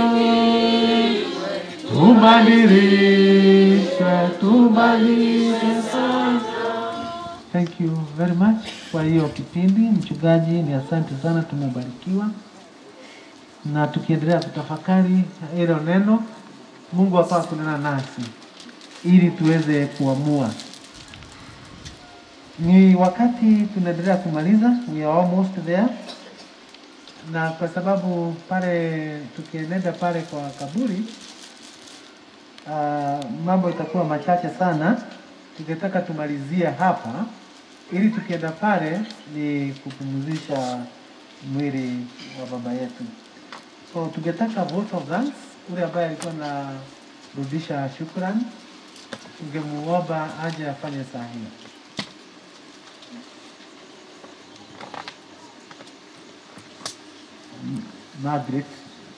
tubadilishwe, tubadilishwe sana. Thank you very much kwa hiyo kipindi. Mchungaji, ni asante sana, tumebarikiwa na tukiendelea kutafakari hilo neno, Mungu hapa kunena nasi ili tuweze kuamua. Ni wakati tunaendelea kumaliza, we are almost there, na kwa sababu pale tukienenda pale kwa kaburi uh, mambo itakuwa machache sana, tungetaka tumalizie hapa ili tukienda pale ni kupumzisha mwili wa baba yetu. So tungetaka vote of thanks, ule ambaye alikuwa anarudisha shukrani, tungemuomba aje afanye saa hiyo. Margaret.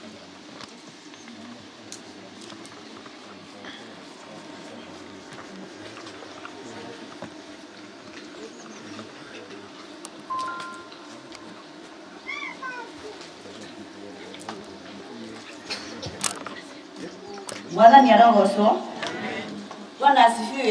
mwathani arogocwo bwana asifiwe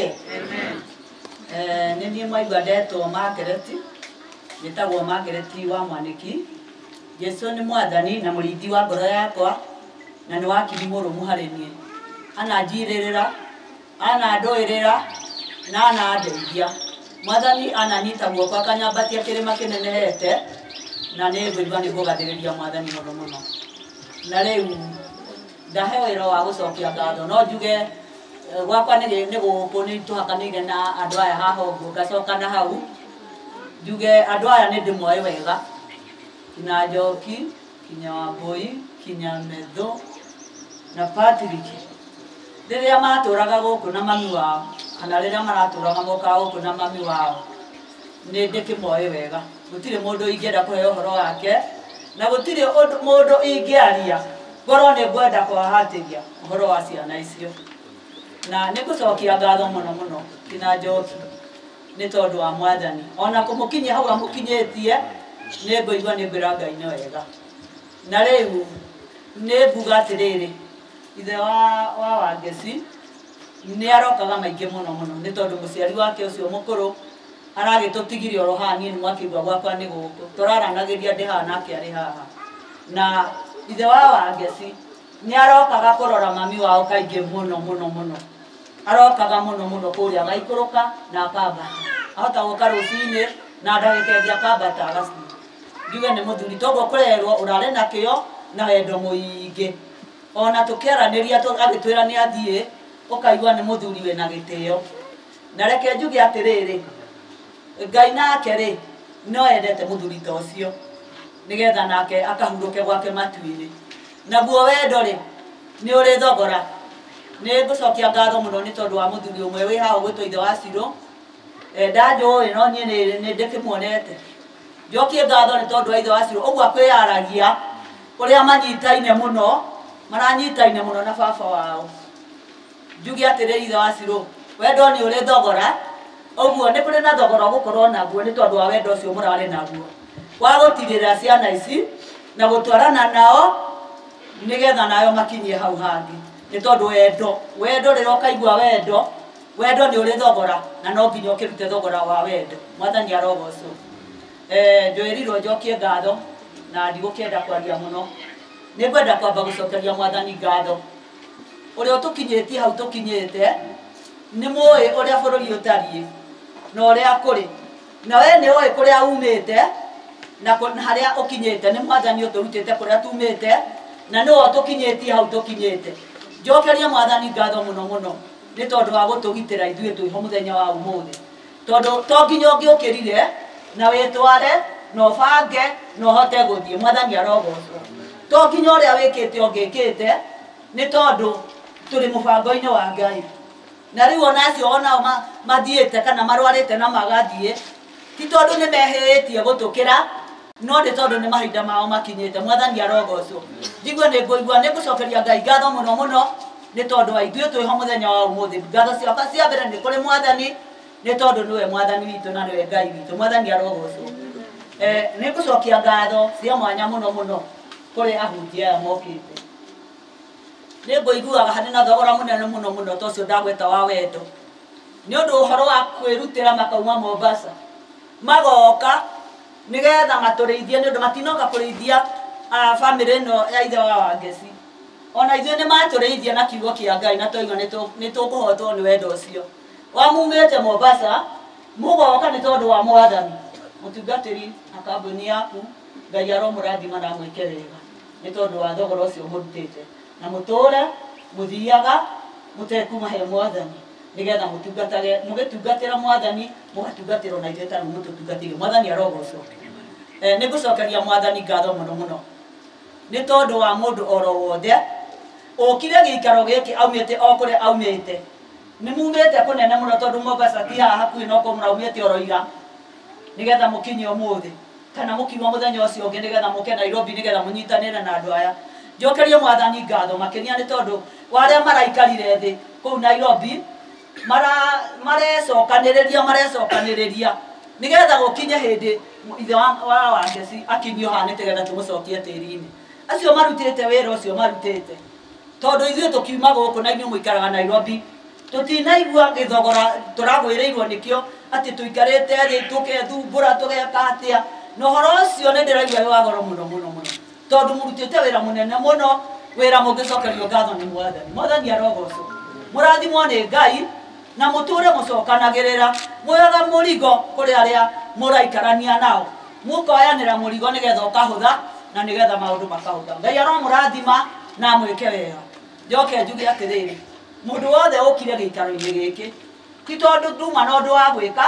Eh, nĩ niĩ mwaigua ndetwo makereti njĩtagwo makereti wa mwanĩki jesu nĩ mwathani na mũrĩithi wa ngoro yakwa na nĩ wakiri mũrũmu harĩ niĩ ananjirĩrĩra anandũĩrĩra na anandeithia mwathani ananyita guoko akanyambatia kĩrĩma kĩnenehete na nĩ ngũigua nĩ ngũgathĩrĩria mwathani mũno mũno na rĩu ndahe wĩra wa gũcokia ngatho no njuge eh, gwakwa nĩ gĩ- nĩ gũkũ nĩ tũhakanĩire na andũ aya haha ũguo ngacoka na hau njuge andũ aya nĩ ndĩmoĩ wega kinya njoki kinya wambũi kinya metho na patrick rĩrĩa matũraga gũkũ na mami wao kana rĩrĩa maratũraga mokaga gũkũ na mami wao nĩ ndĩkĩmoĩ wega gũtirĩ mũndũ ingĩenda kũhe ũhoro wake na gũtirĩ ũndũ- mũndũ ingĩaria ngorwo nĩ ngwenda kwahatĩria ũhoro wa ciana icio na nĩ ngũcokia ngatho mũno mũno kinya njoki nĩ tondũ wa mwathani ona kũmũkinyia hau amũkinyĩtie nĩ ngũigua nĩ ngwĩra ngai nĩ wega na rĩu nĩ nguga atĩrĩrĩ ithe wa wa wangeci nĩ arokaga maingĩ mũno mũno nĩ tondũ mũciari wake ũcio mũkũrũ aragĩtũtigire oro haha niĩ nĩ mwakĩigua gwakwa nĩ gũkũ tũraranagĩria ndĩ haha nake arĩ haha na ithe wa wangeci nĩ arokaga kũrora mami wao kaingĩ mũno mũno mũno arokaga mũno mũno kũrĩa agaikũrũka na akambata ahota gũka rũcinĩ na ndagĩka ĩngĩ akambata agaci njuge nĩ mũthuri toguo kũrerwo ũrarĩ na kĩo na wendo mũingĩ ona tũkĩaranĩria tũ- agĩtwĩra nĩ athiĩ ũkaigua nĩ mũthuri wĩna gĩtĩo na reke njuge atĩrĩrĩ ngai nake rĩ no endete mũthuri ta ũcio nĩgetha nake akahurũke gwake matu-inĩ naguo wendo rĩ nĩ ũrĩ thogora nĩ ngũcokia ngatho mũno nĩ tondũ wa mũthuri ũmwe wĩ haha ũgwĩtwo ithe wa cirũ Eh, ndanjũĩ no niĩ nĩ nĩ ndĩkĩmuonete njokie ngatho nĩ tondũ wa ithe wa cirũ ũguo akwĩyaragia ũrĩa manyitaine mũno maranyitaine mũno na baba wao njuge atĩrĩrĩ ithe wa cirũ wendo nĩ ũrĩ thogora ũguo nĩ kũrĩ na thogora ũgũkorwo naguo nĩ tondũ wa wendo ũcio mũrarĩ naguo wa gũtirĩra ciana ici na gũtwarana nao nĩgetha nayo makinyie hau hangĩ nĩ tondũ wendo wendo rĩrĩa ũkaigua wendo wendo nĩ ũrĩ thogora na no nginya ũkĩrute thogora wa wendo mwathani arogocwo Eh, njwĩrirwo njokie ngatho na ndigũkĩenda kwaria mũno nĩ ngwenda kwamba gũcokeria mwathani ngatho ũrĩa ũtũkinyĩtie hau tũkinyĩte nĩ mũĩ ũrĩa bũrũri ũtariĩ na ũrĩa kũrĩ na we nĩ ũĩ kũrĩa umĩte na kũ- na harĩa ũkinyĩte nĩ mwathani ũtũrutĩte kũrĩa tumĩte na nĩwe ũtũkinyĩtie hau tũkinyĩte njokerie mwathani ngatho mũno mũno nĩ tondũ wa gũtũgitĩra ithuĩ twĩho mũthenya wa ũmũthĩ tondũ to nginya ũngĩũkĩrire na wĩtware na ũbange na ũhote gũthiĩ mwathani arogocwo to nginya ũrĩa wĩkĩte ũngĩkĩte nĩ tondũ tũrĩ mũbango-inĩ wa ngai na rĩu ona acio onao ma- mathiĩte kana marwarĩte na magathiĩ ti tondũ nĩ mehĩtie gũtũkĩra no nĩ tondũ nĩ mahinda mao makinyĩte mwathani arogocwo njigue nĩ ngũigua nĩ ngũcokeria ngai ngatho mũno mũno nĩ tondũ wa ithuĩ twĩho mũthenya wa ũmũthĩ ngatho ciakwa cia mbere nĩ kũrĩ mwathani nĩ tondũ nĩwe mwathani witũ na nĩwe ngai witũ mwathani arogocwo Eh, nĩ ngũcokia ngatho cia mwanya mũno mũno kũrĩ ahunjia aya mokĩte nĩ ngũiguaga harĩ na thogora mũnene mũno mũno ta ũcio ndagweta wa wendo nĩ ũndũ ũhoro wa kwĩrutĩra makauma mombasa magoka nĩgetha matũrĩithie nĩ ũndũ matinoka kũrĩithia ah, bamĩrĩ ĩno ya ithe wa wangeci ona ithuĩ nĩ matũrĩithia na kiugo kĩa ngai na twaigua nĩ tũ- nĩ tũkũhotwo nĩ wendo ũcio wamumĩte mombasa mũgoka nĩ tondũ wa mwathani mũtungatĩri na kambuni yaku ngai aromũrathima na mwĩke wega nĩ tondũ wa thogora ũcio mũrutĩte na mũtũre mũthiaga mũtekuma he mwathani nĩgetha mũtungatage mũgĩtungatĩra mwathani mũgatungatĩrwo na ithuĩ tanũ mũtũtungatĩire mwathani arogocwo eh, nĩ ngũcokeria mwathani ngatho mũno mũno nĩ tondũ wa mũndũ oro wothe ũkire gĩikaro gĩkĩ aumĩte o kũrĩa aumĩte nĩ mumĩte kũnene mũno tondũ Mombasa ti haha hakuhĩ no kũ mũraumĩte oro ira nĩgetha mũkinye ũmũthĩ kana mũkiuma mũthenya ũcio ũngĩ nĩgetha mũke Nairobi nĩgetha mũnyitanĩre na andũ aya njokerie mwathani ngatho makĩria nĩ tondũ wa arĩa maraikarire thĩ kũu Nairobi mara marecokanĩrĩria marecokanĩrĩria nĩgetha gũkinye hĩndĩ ithe wa wa wangeci akinyio haha nĩgetha tũmũcokie tĩri-inĩ acio marutĩte wĩra ũcio marutĩte tondũ ithuĩ tũkiuma gũkũ na inyuĩ mũikaraga Nairobi tũtinaigua gĩthogora tũragwĩrĩirwo nĩkĩo atĩ tũikarĩte thĩ tũgethumbũra tũgeka atĩa na ũhoro ũcio nĩ ndĩraigua wĩ wa goro mũno mũno mũno tondũ mũrutĩte wĩra mũnene mũno wĩra mũngĩcokerio ngatho nĩ mwathani mwathani arogocwo mũrathimwo nĩ ngai na mũtũre mũcokanagĩrĩra mwoyaga mũrigo kũrĩ arĩa mũraikarania nao mũkoyanĩra mũrigo nĩgetha ũkahũtha na nĩgetha maũndũ makahũtha ngai aromũrathima na mwĩke wega njoke njuge atĩrĩrĩ mũndũ wothe ũkire gĩikaro-inĩ gĩkĩ ti tondũ nduma na ũndũ wa gwĩka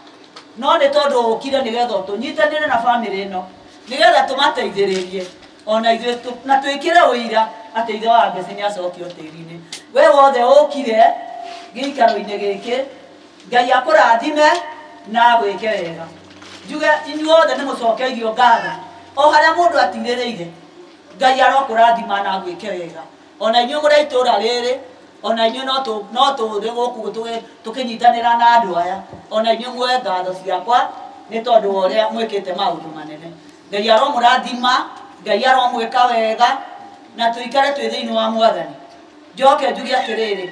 no nĩ tondũ ũkire nĩgetha tũnyitanĩre na bamĩrĩ ĩno nĩgetha tũmateithĩrĩrie ona ithuĩ tũ- na twĩkĩre ũira atĩ ithe wa ngeci nĩ acokio tĩri-inĩ we wothe ũkire gĩikaro-inĩ gĩkĩ ngai akũrathime na gwĩke wega njuge inyuothe nĩ mũcokeirio ngatho o harĩa mũndũ atirĩrĩire ngai arokũrathima na gwĩke wega ona inyuĩ mũrĩ itũũra rĩrĩ ona inyuĩ no tũ- no tũrĩ gũkũ tũgĩ- tũkĩnyitanĩra na andũ aya ona inyuĩ muoe ngatho ciakwa nĩ tondũ wa ũrĩa mwĩkĩte maũndũ manene ngai aromũrathima ngai aromwĩka wega na tũikare twĩ thĩinĩ wa mwathani njoke njuge atĩrĩrĩ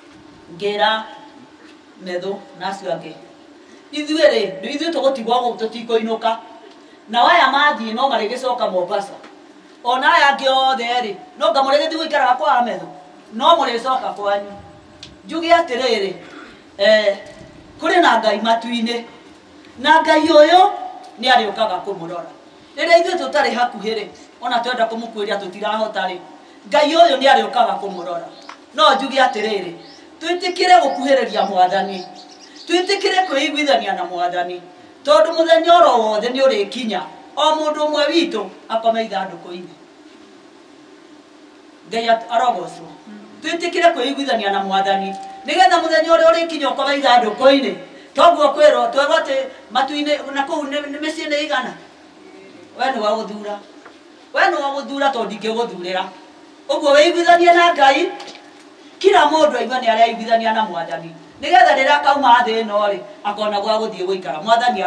ngĩra methũ na acio angĩ ithuĩ rĩ nĩ ithuĩ tũgũtigwo gũkũ tũtikũinũka nao aya mathiĩ no marĩgĩcoka mombasa ona aya angĩ othe rĩ no nga mũrĩgĩthiĩ gũikaraga kwa methũ no mũrĩcoka kwanyu njuge atĩrĩrĩ eh, kũrĩ na ngai matu-inĩ na ngai ũyũ nĩ arĩũkaga kũmũrora rĩrĩa ithuĩ tũtarĩ hakuhĩ rĩ ona twenda kũmũkuĩria tũtirahota rĩ ngai ũyũ nĩ arĩũkaga kũmũrora no njuge atĩrĩrĩ twĩtĩkĩre gũkuhĩrĩria mwathani twĩtĩkĩre kwĩiguithania na mwathani tondũ mũthenya oro wothe nĩ ũrĩkinya o mũndũ ũmwe witũ akome ithandũkũ-inĩ ngai at- arogocwo twĩtĩkĩre kwĩiguithania na mwathani nĩgetha mũthenya ũrĩa ũrĩkinya ũkome ithandũkũ-inĩ toguo kwĩrwo twĩrwo atĩ matu-inĩ na kũu nĩ nĩ mĩciĩ nĩ igana we nĩ wa gũthura we nĩ wa gũthura tondũ ndingĩgũthurĩra ũguo wĩiguithanie na ngai kila mũndũ aigue nĩ areiguithania na mwathani nĩgetha rĩrĩa akauma thĩ ĩno rĩ akona gwa gũthiĩ gũikara mwathani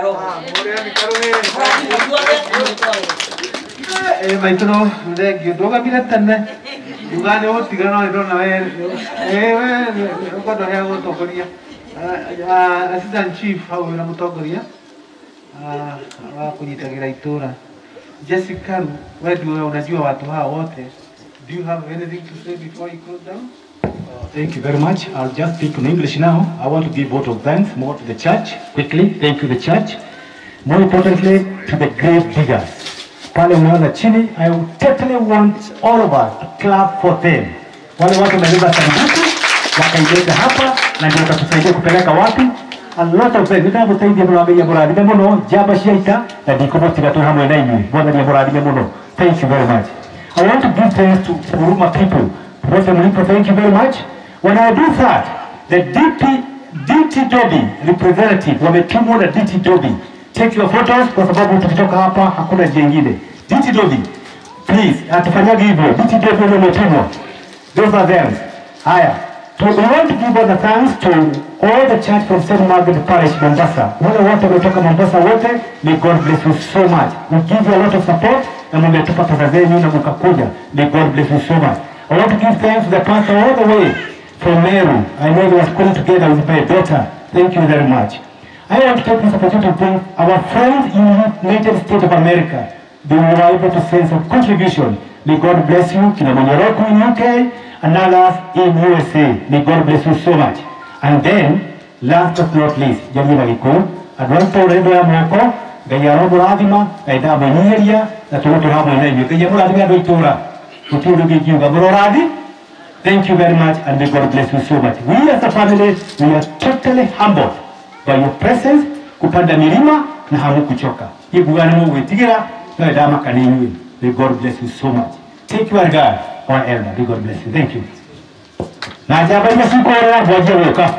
Eh, maitũno thengiũ ndũgamire tene uga nĩ ũgũtigana no ndĩrona we eh, we ũkwenda hea gũtongoria Ah, ah, assistant chief hau wĩra mũtongoria ah, wa kũnyitagĩra itũra Jessica Ru, we ndio unajua watu hawa wote do you have anything to say before you close down Thank you very much. I'll just speak in English now. I want to give vote of thanks more to the church quickly. Thank you, the church. More importantly, to the grave diggers. Pale unaona chini, I would totally want all of us to clap for them. Wale watu wamebeba sanduku wakaileta hapa na ndio watatusaidia kupeleka wapi. A lot of them, nĩndamũteithia mũno amenya mũrathime mũno njamba cia ita na ndikũmũtiga twĩ hamwe na inyuĩ mwathani mũrathime mũno thank you very much I want to give thanks to Huruma people Professor Mlipo thank you very much when I do that the DP DT Dobi representative wametumwa na DT Dobi take your photos kwa sababu tukitoka hapa hakuna njia ingine DT Dobi please atufanyage hivyo DT Dobi wale wametumwa those are them haya So we want to give all the thanks to all the church from St. Margaret Parish, Mombasa. Wale wote wametoka Mombasa wote, may God bless you so much. We give you a lot of support na mmetupa pesa zenyu na mkakuja. May God bless you so much. I want to give thanks to the pastor all the way from Meru. I know they were schooling together with my daughter. Thank you very much. I want to take this opportunity to thank our friends in the United States of America. They were able to send some contribution. May God bless you. Kina Monyoroku in UK and others in USA. May God bless you so much. And then, last but not least, jamii Magikuyu, andũ arĩa tũrĩ ndũ ya moko ngai aromũrathima ngai ndamũnyihĩria na tũgũtũra hamwe na inyuĩ ngai amũrathime andũ itũũra gũtirĩ ũndũ ũngĩ ingiuga mũrorathi Thank you very much and may God bless you so much. We as a family, we are totally humbled by your presence, kupanda milima na hamukuchoka. Hii bugani Mungu itigira na dama kanini. May God bless you so much. Take your God, our elder. May God bless you. Thank you. Na jaba ile siku ya bwaje woka.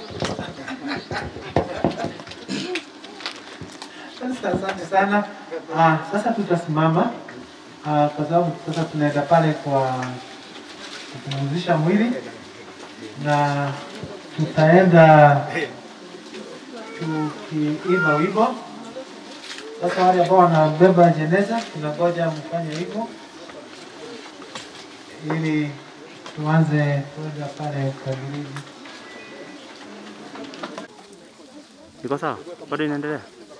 Sasa asante sana. Ah, sasa tutasimama ah, kwa sababu sasa tunaenda pale kwa kupumzisha mwili na tutaenda tukiimba wimbo. Sasa wale ambao wanabeba jeneza, tunangoja mfanye hivyo ili tuanze kwenda pale kabrini. Iko sawa? Bado inaendelea?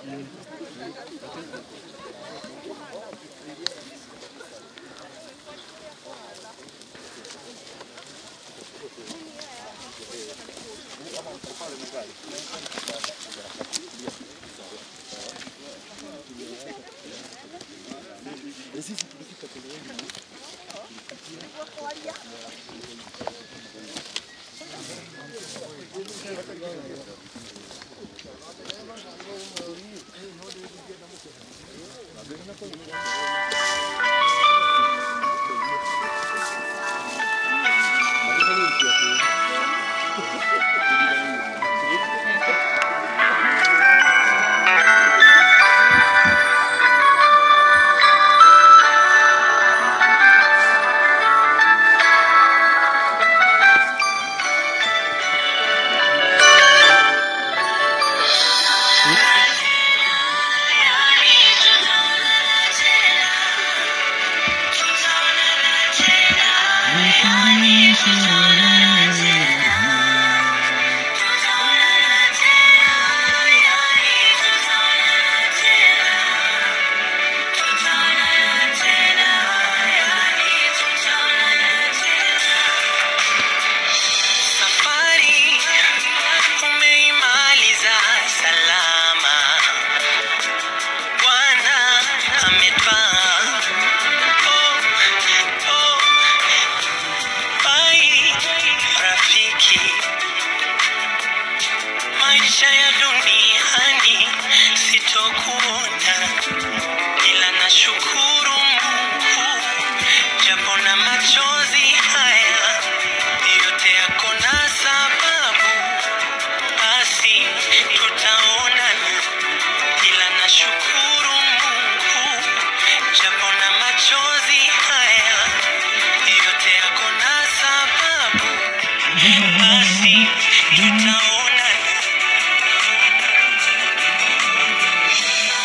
Safari umeimaliza salama, Bwana ametwaa. Oh, oh, bai rafiki, maisha ya duniani sitokuona, ila nashukuru Mungu japo na machozi haya yote yako na sababu, basi tutaonana, ila nashukuru Mungu japo na machozi haya yote yako na sababu, basi tutaonana.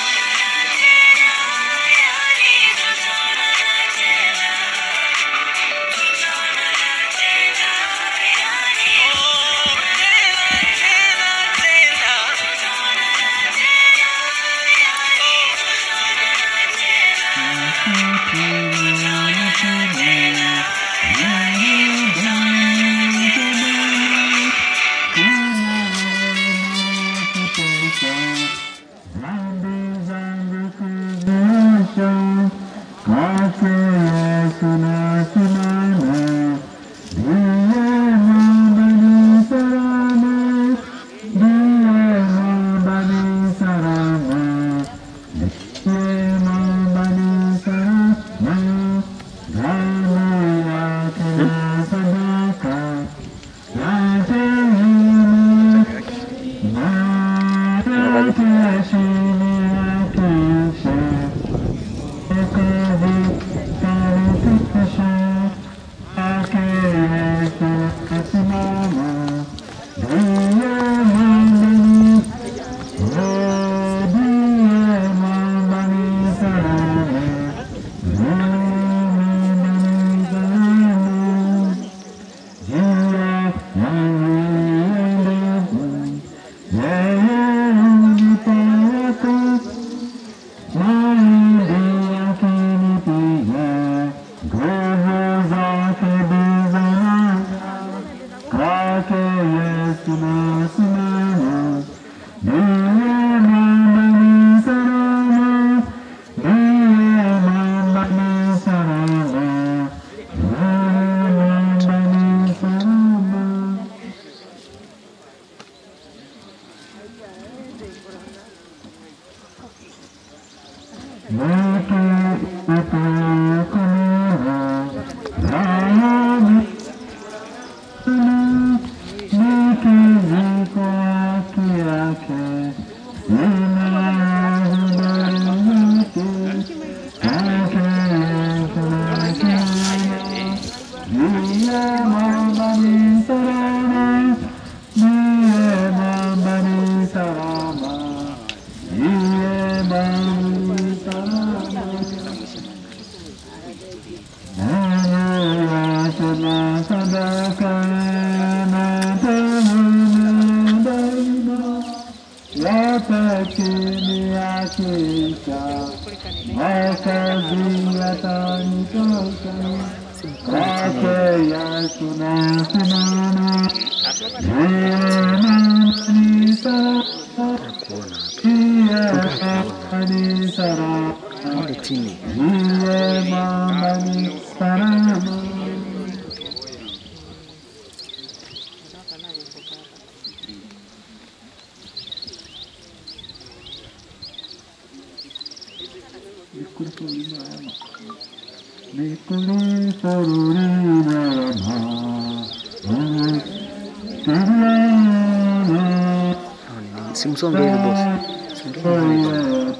Simsonge hivi boss. Songeni hivi.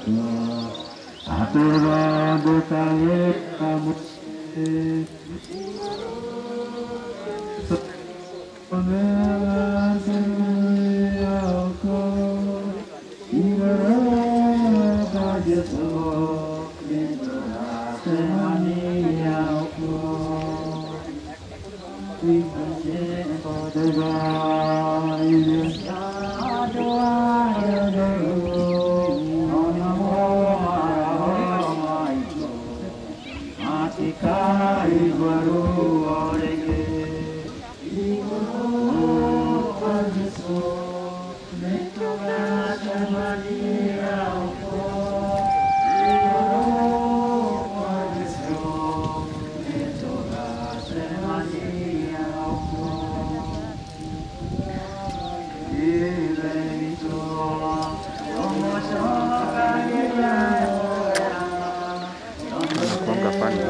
Nakuanga pani.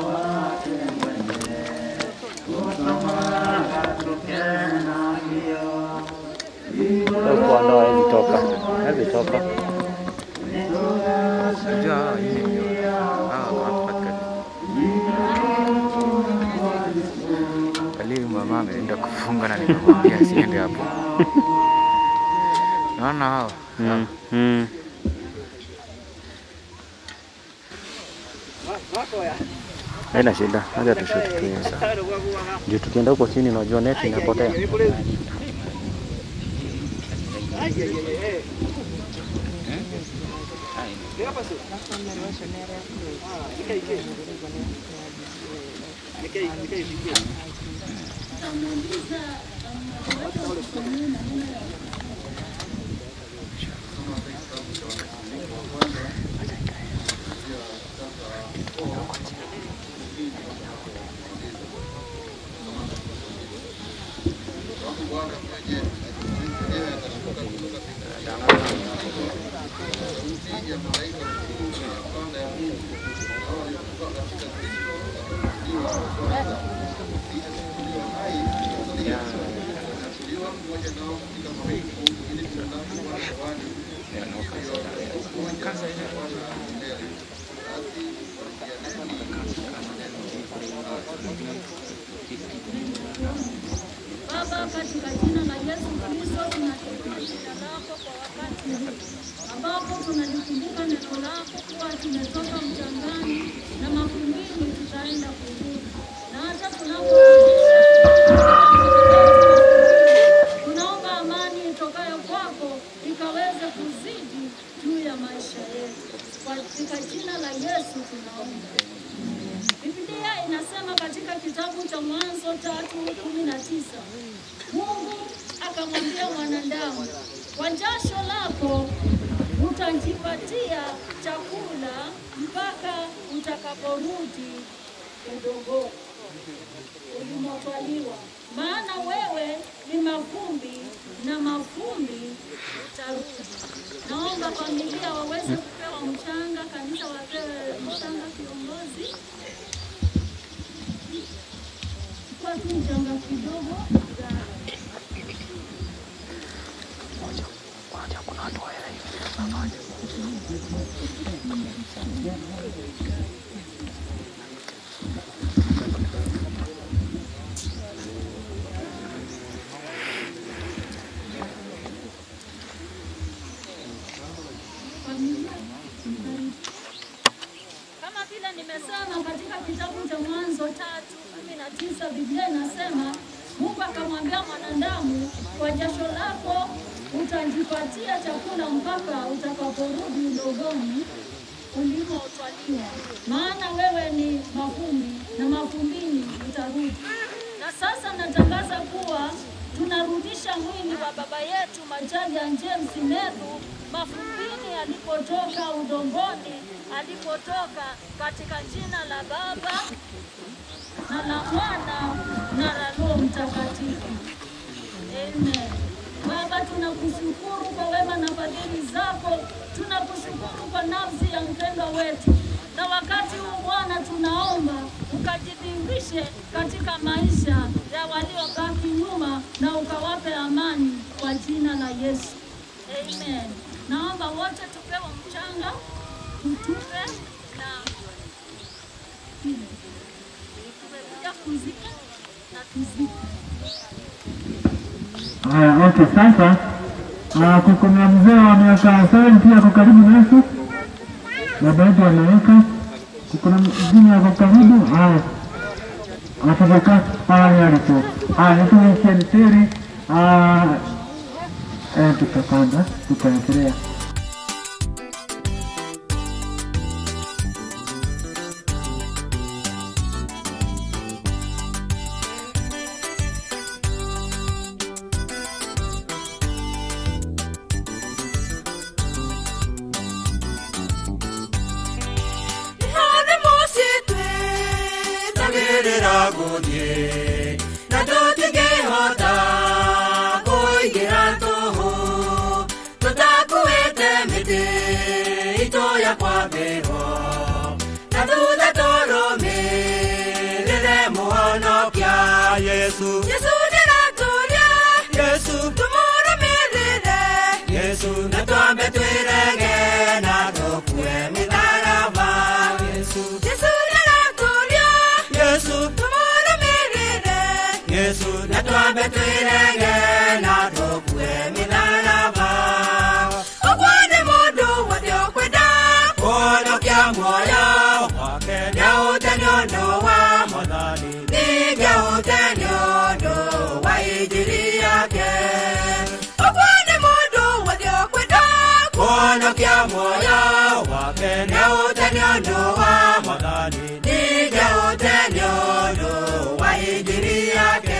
Kwa ndoa hizi toka. Hizi toka. Unajua hawa hivi ndio hawa wako katika Kalimu mama ameenda kufunga na nikamwambia asiende hapo. Naona hawa Mm. Mm. Haina shida, acha tushuti tu hiyo sawa. Juu tukienda huko chini unajua net inapotea. Baba, katika jina la Yesu Kristo tunashukuru jina lako kwa wakati huu ambapo tunalikumbuka neno lako kuwa tumetoka mchangani na mavumbini tutaenda kurudi, na hata tunaporudisha tunaomba amani itokayo kwako ikaweze kuzidi juu ya maisha yetu, katika jina la Yesu tunaomba. Biblia inasema katika kitabu cha Mwanzo tatu kumi na tisa Mungu akamwambia mwanadamu, kwa jasho lako utajipatia chakula mpaka utakaporudi udongoni ulimotwaliwa. maana wewe ni mavumbi na mavumbi utarudi. Naomba familia waweze kupewa mchanga, kanisa wapewe mchanga, kiongozi kwa tu mchanga kidogo. Kama vile nimesema katika kitabu cha Mwanzo tatu kumi na tisa Biblia inasema Mungu akamwambia mwanadamu, kwa jasho lako utajipatia chakula mpaka utakaporudi udogoni ulimotwaliwa, maana wewe ni mavumbi na mavumbini utarudi. Na sasa natangaza kuwa tunarudisha mwili wa baba yetu Macharia James Meru mavumbini alipotoka, udongoni alipotoka, katika jina la Baba na la Mwana na la Roho Mtakatifu. Amen. Baba, tunakushukuru kwa wema na fadhili zako, tunakushukuru kwa nafsi ya mpendwa wetu, na wakati huu Bwana tunaomba ukajidhihirishe katika maisha ya waliobaki nyuma na ukawape amani kwa jina la Yesu. Amen. Naomba wote tupewe mchanga, tutupe na tumekuja kuzika na tuzike. Haya, okay, sasa ah, kuko na mzee wa miaka sabini ako karibu nasi, baba yetu ameweka. Kuko na mwingine ako karibu. Haya, atakaa pale alipo. Haya, tumeishia msiri. Eh, tutapanda tutaendelea. Nĩ mũciĩ twĩtagĩrĩra gũthiĩ na tũtingĩhota kũingĩra tũhũ tũtakuĩte mĩtĩ itũ ya kwambĩrwo na thutha tũrũmĩrĩre mũhonokia Yesu Yesu ndĩratũria Yesu tũmũrũmĩrĩre Yesu na twambe twĩrege na tũkue mĩtharaba Yesu Yesu ndĩratũria Yesu tũmũrũmĩrĩre Yesu na twambe twĩrege na tũkue mĩtharaba ũguo nĩ mũndũ wothe ũkwenda kũhonokia muoyo wake nĩahũte nĩ ũndũ wa Mwathani ningĩ ahũte nĩ ũndũ wa injiri yake ũguo nĩ mũndũ wothe ũkwenda kũhonokia muoyo wake nĩahũte nĩ ũndũ wa Mwathani ningĩ ahũte nĩ ũndũ wa injiri yake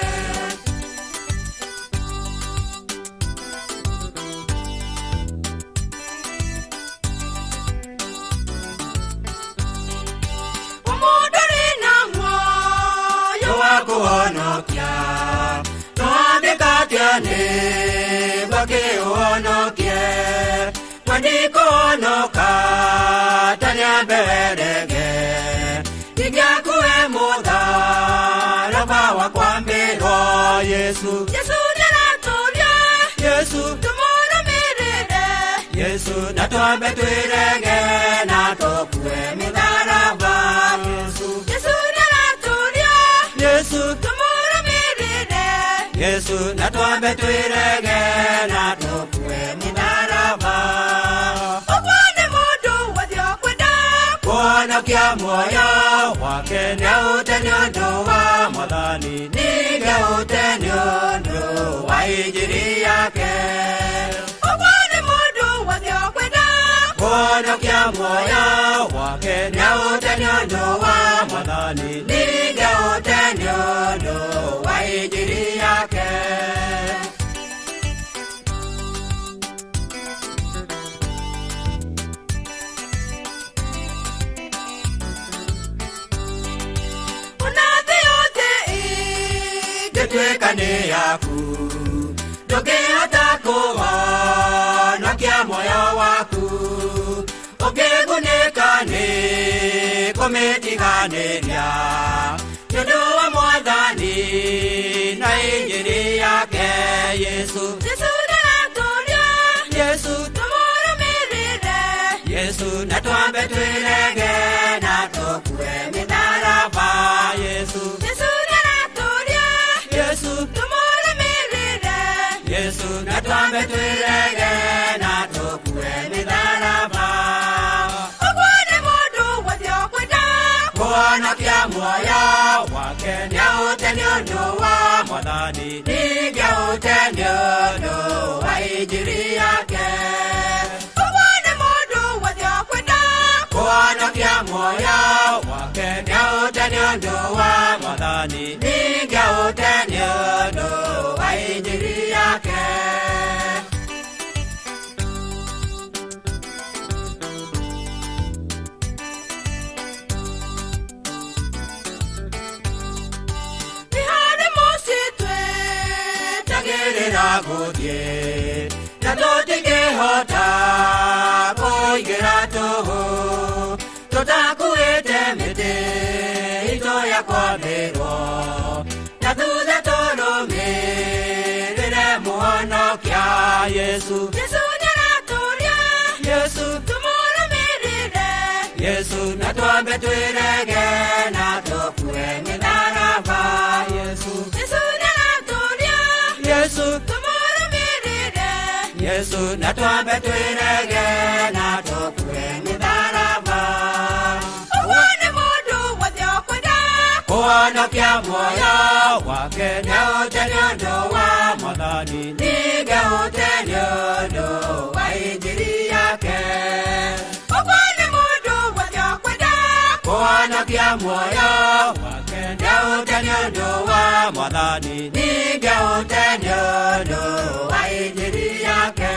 mũndũ rĩ na muoyo wa kũhonokia twandĩka atĩa nĩ bakĩũhonokie twandĩkũhonoka tanyambe werege ingĩakue mũtharaba wa kwambĩrwo yesu yesu nĩaratũria yesu tũmũrũmĩrĩre yesu na twambe twĩrege na tũkue mĩtharaba yesu yesu nĩaratũria yesu tũmũrũmĩrĩre yesu na twambe twĩrege na tũkue mĩtharaba ũguo nĩ mũndũ wothe ũkwenda kũhonokia muoyo wake nĩahũte nĩ ũndũ wa mwathani ningĩ ahũte nĩ ũndũ wa injiri yake ũguo nĩ mũndũ wothe ũkwenda kũhonokia muoyo wake nĩahũte nĩ ũndũ wa mwathani ningĩ ahũte nĩ ũndũ wa injiri yake Una thĩ yothe ĩngĩtuĩka nĩ yaku ndũngĩhota kũhonokia muoyo waku ũngĩgunĩka nĩ kũmĩtiganĩria nĩũndũ wa mwathani na injiri yake yesu yesu ndaratũria yesu tũmũrũmĩrĩre yesu na twambe twĩrege na tũkue mĩtharaba yesu yesu ndaratũria yesu tũmũrũmĩrĩre yesu na twambe twĩrege na tũkue mĩtharaba ũguo nĩ mũndũ wothe ũkwenda kũhonokia muoyo wake nĩaũte nĩ ũndũ wa mwathani ningĩ aũte nĩ ũndũ wa injiri yake ũguo nĩ mũndũ wothe ũkwenda kũhonokia muoyo wake nĩaũte nĩ ũndũ wa mwathani ningĩ aũte nĩ ũndũ wa injiri yake nĩ harĩ mũciĩ twĩtagĩrĩra gũthiĩ na tũtingĩhota kũingĩra tũhũ tũtakuĩte mĩtĩ itũ ya kwambĩrwo na thutha tũrũmĩrĩre mũhonokia yesu yesu nĩaratũria yesu tũmũrũmĩrĩre yesu na twambe twĩrege na tũkue mĩtharaba yesu yesu nĩaratũria yesu tũmũrũmĩrĩre yesu na twambe twĩrege na tũkue mĩtharaba ũguo nĩ mũndũ wothe ũkwenda kũhonokia muoyo wake nĩaũte nĩ ũndũ wa mwathani ningĩ aũte nĩ ũndũ wa injiri yake ũguo nĩ mũndũ wothe ũkwenda kũhonokia muoyo wake nĩaũte nĩ ũndũ wa mwathani ningĩ aũte nĩ ũndũ wa injiri yake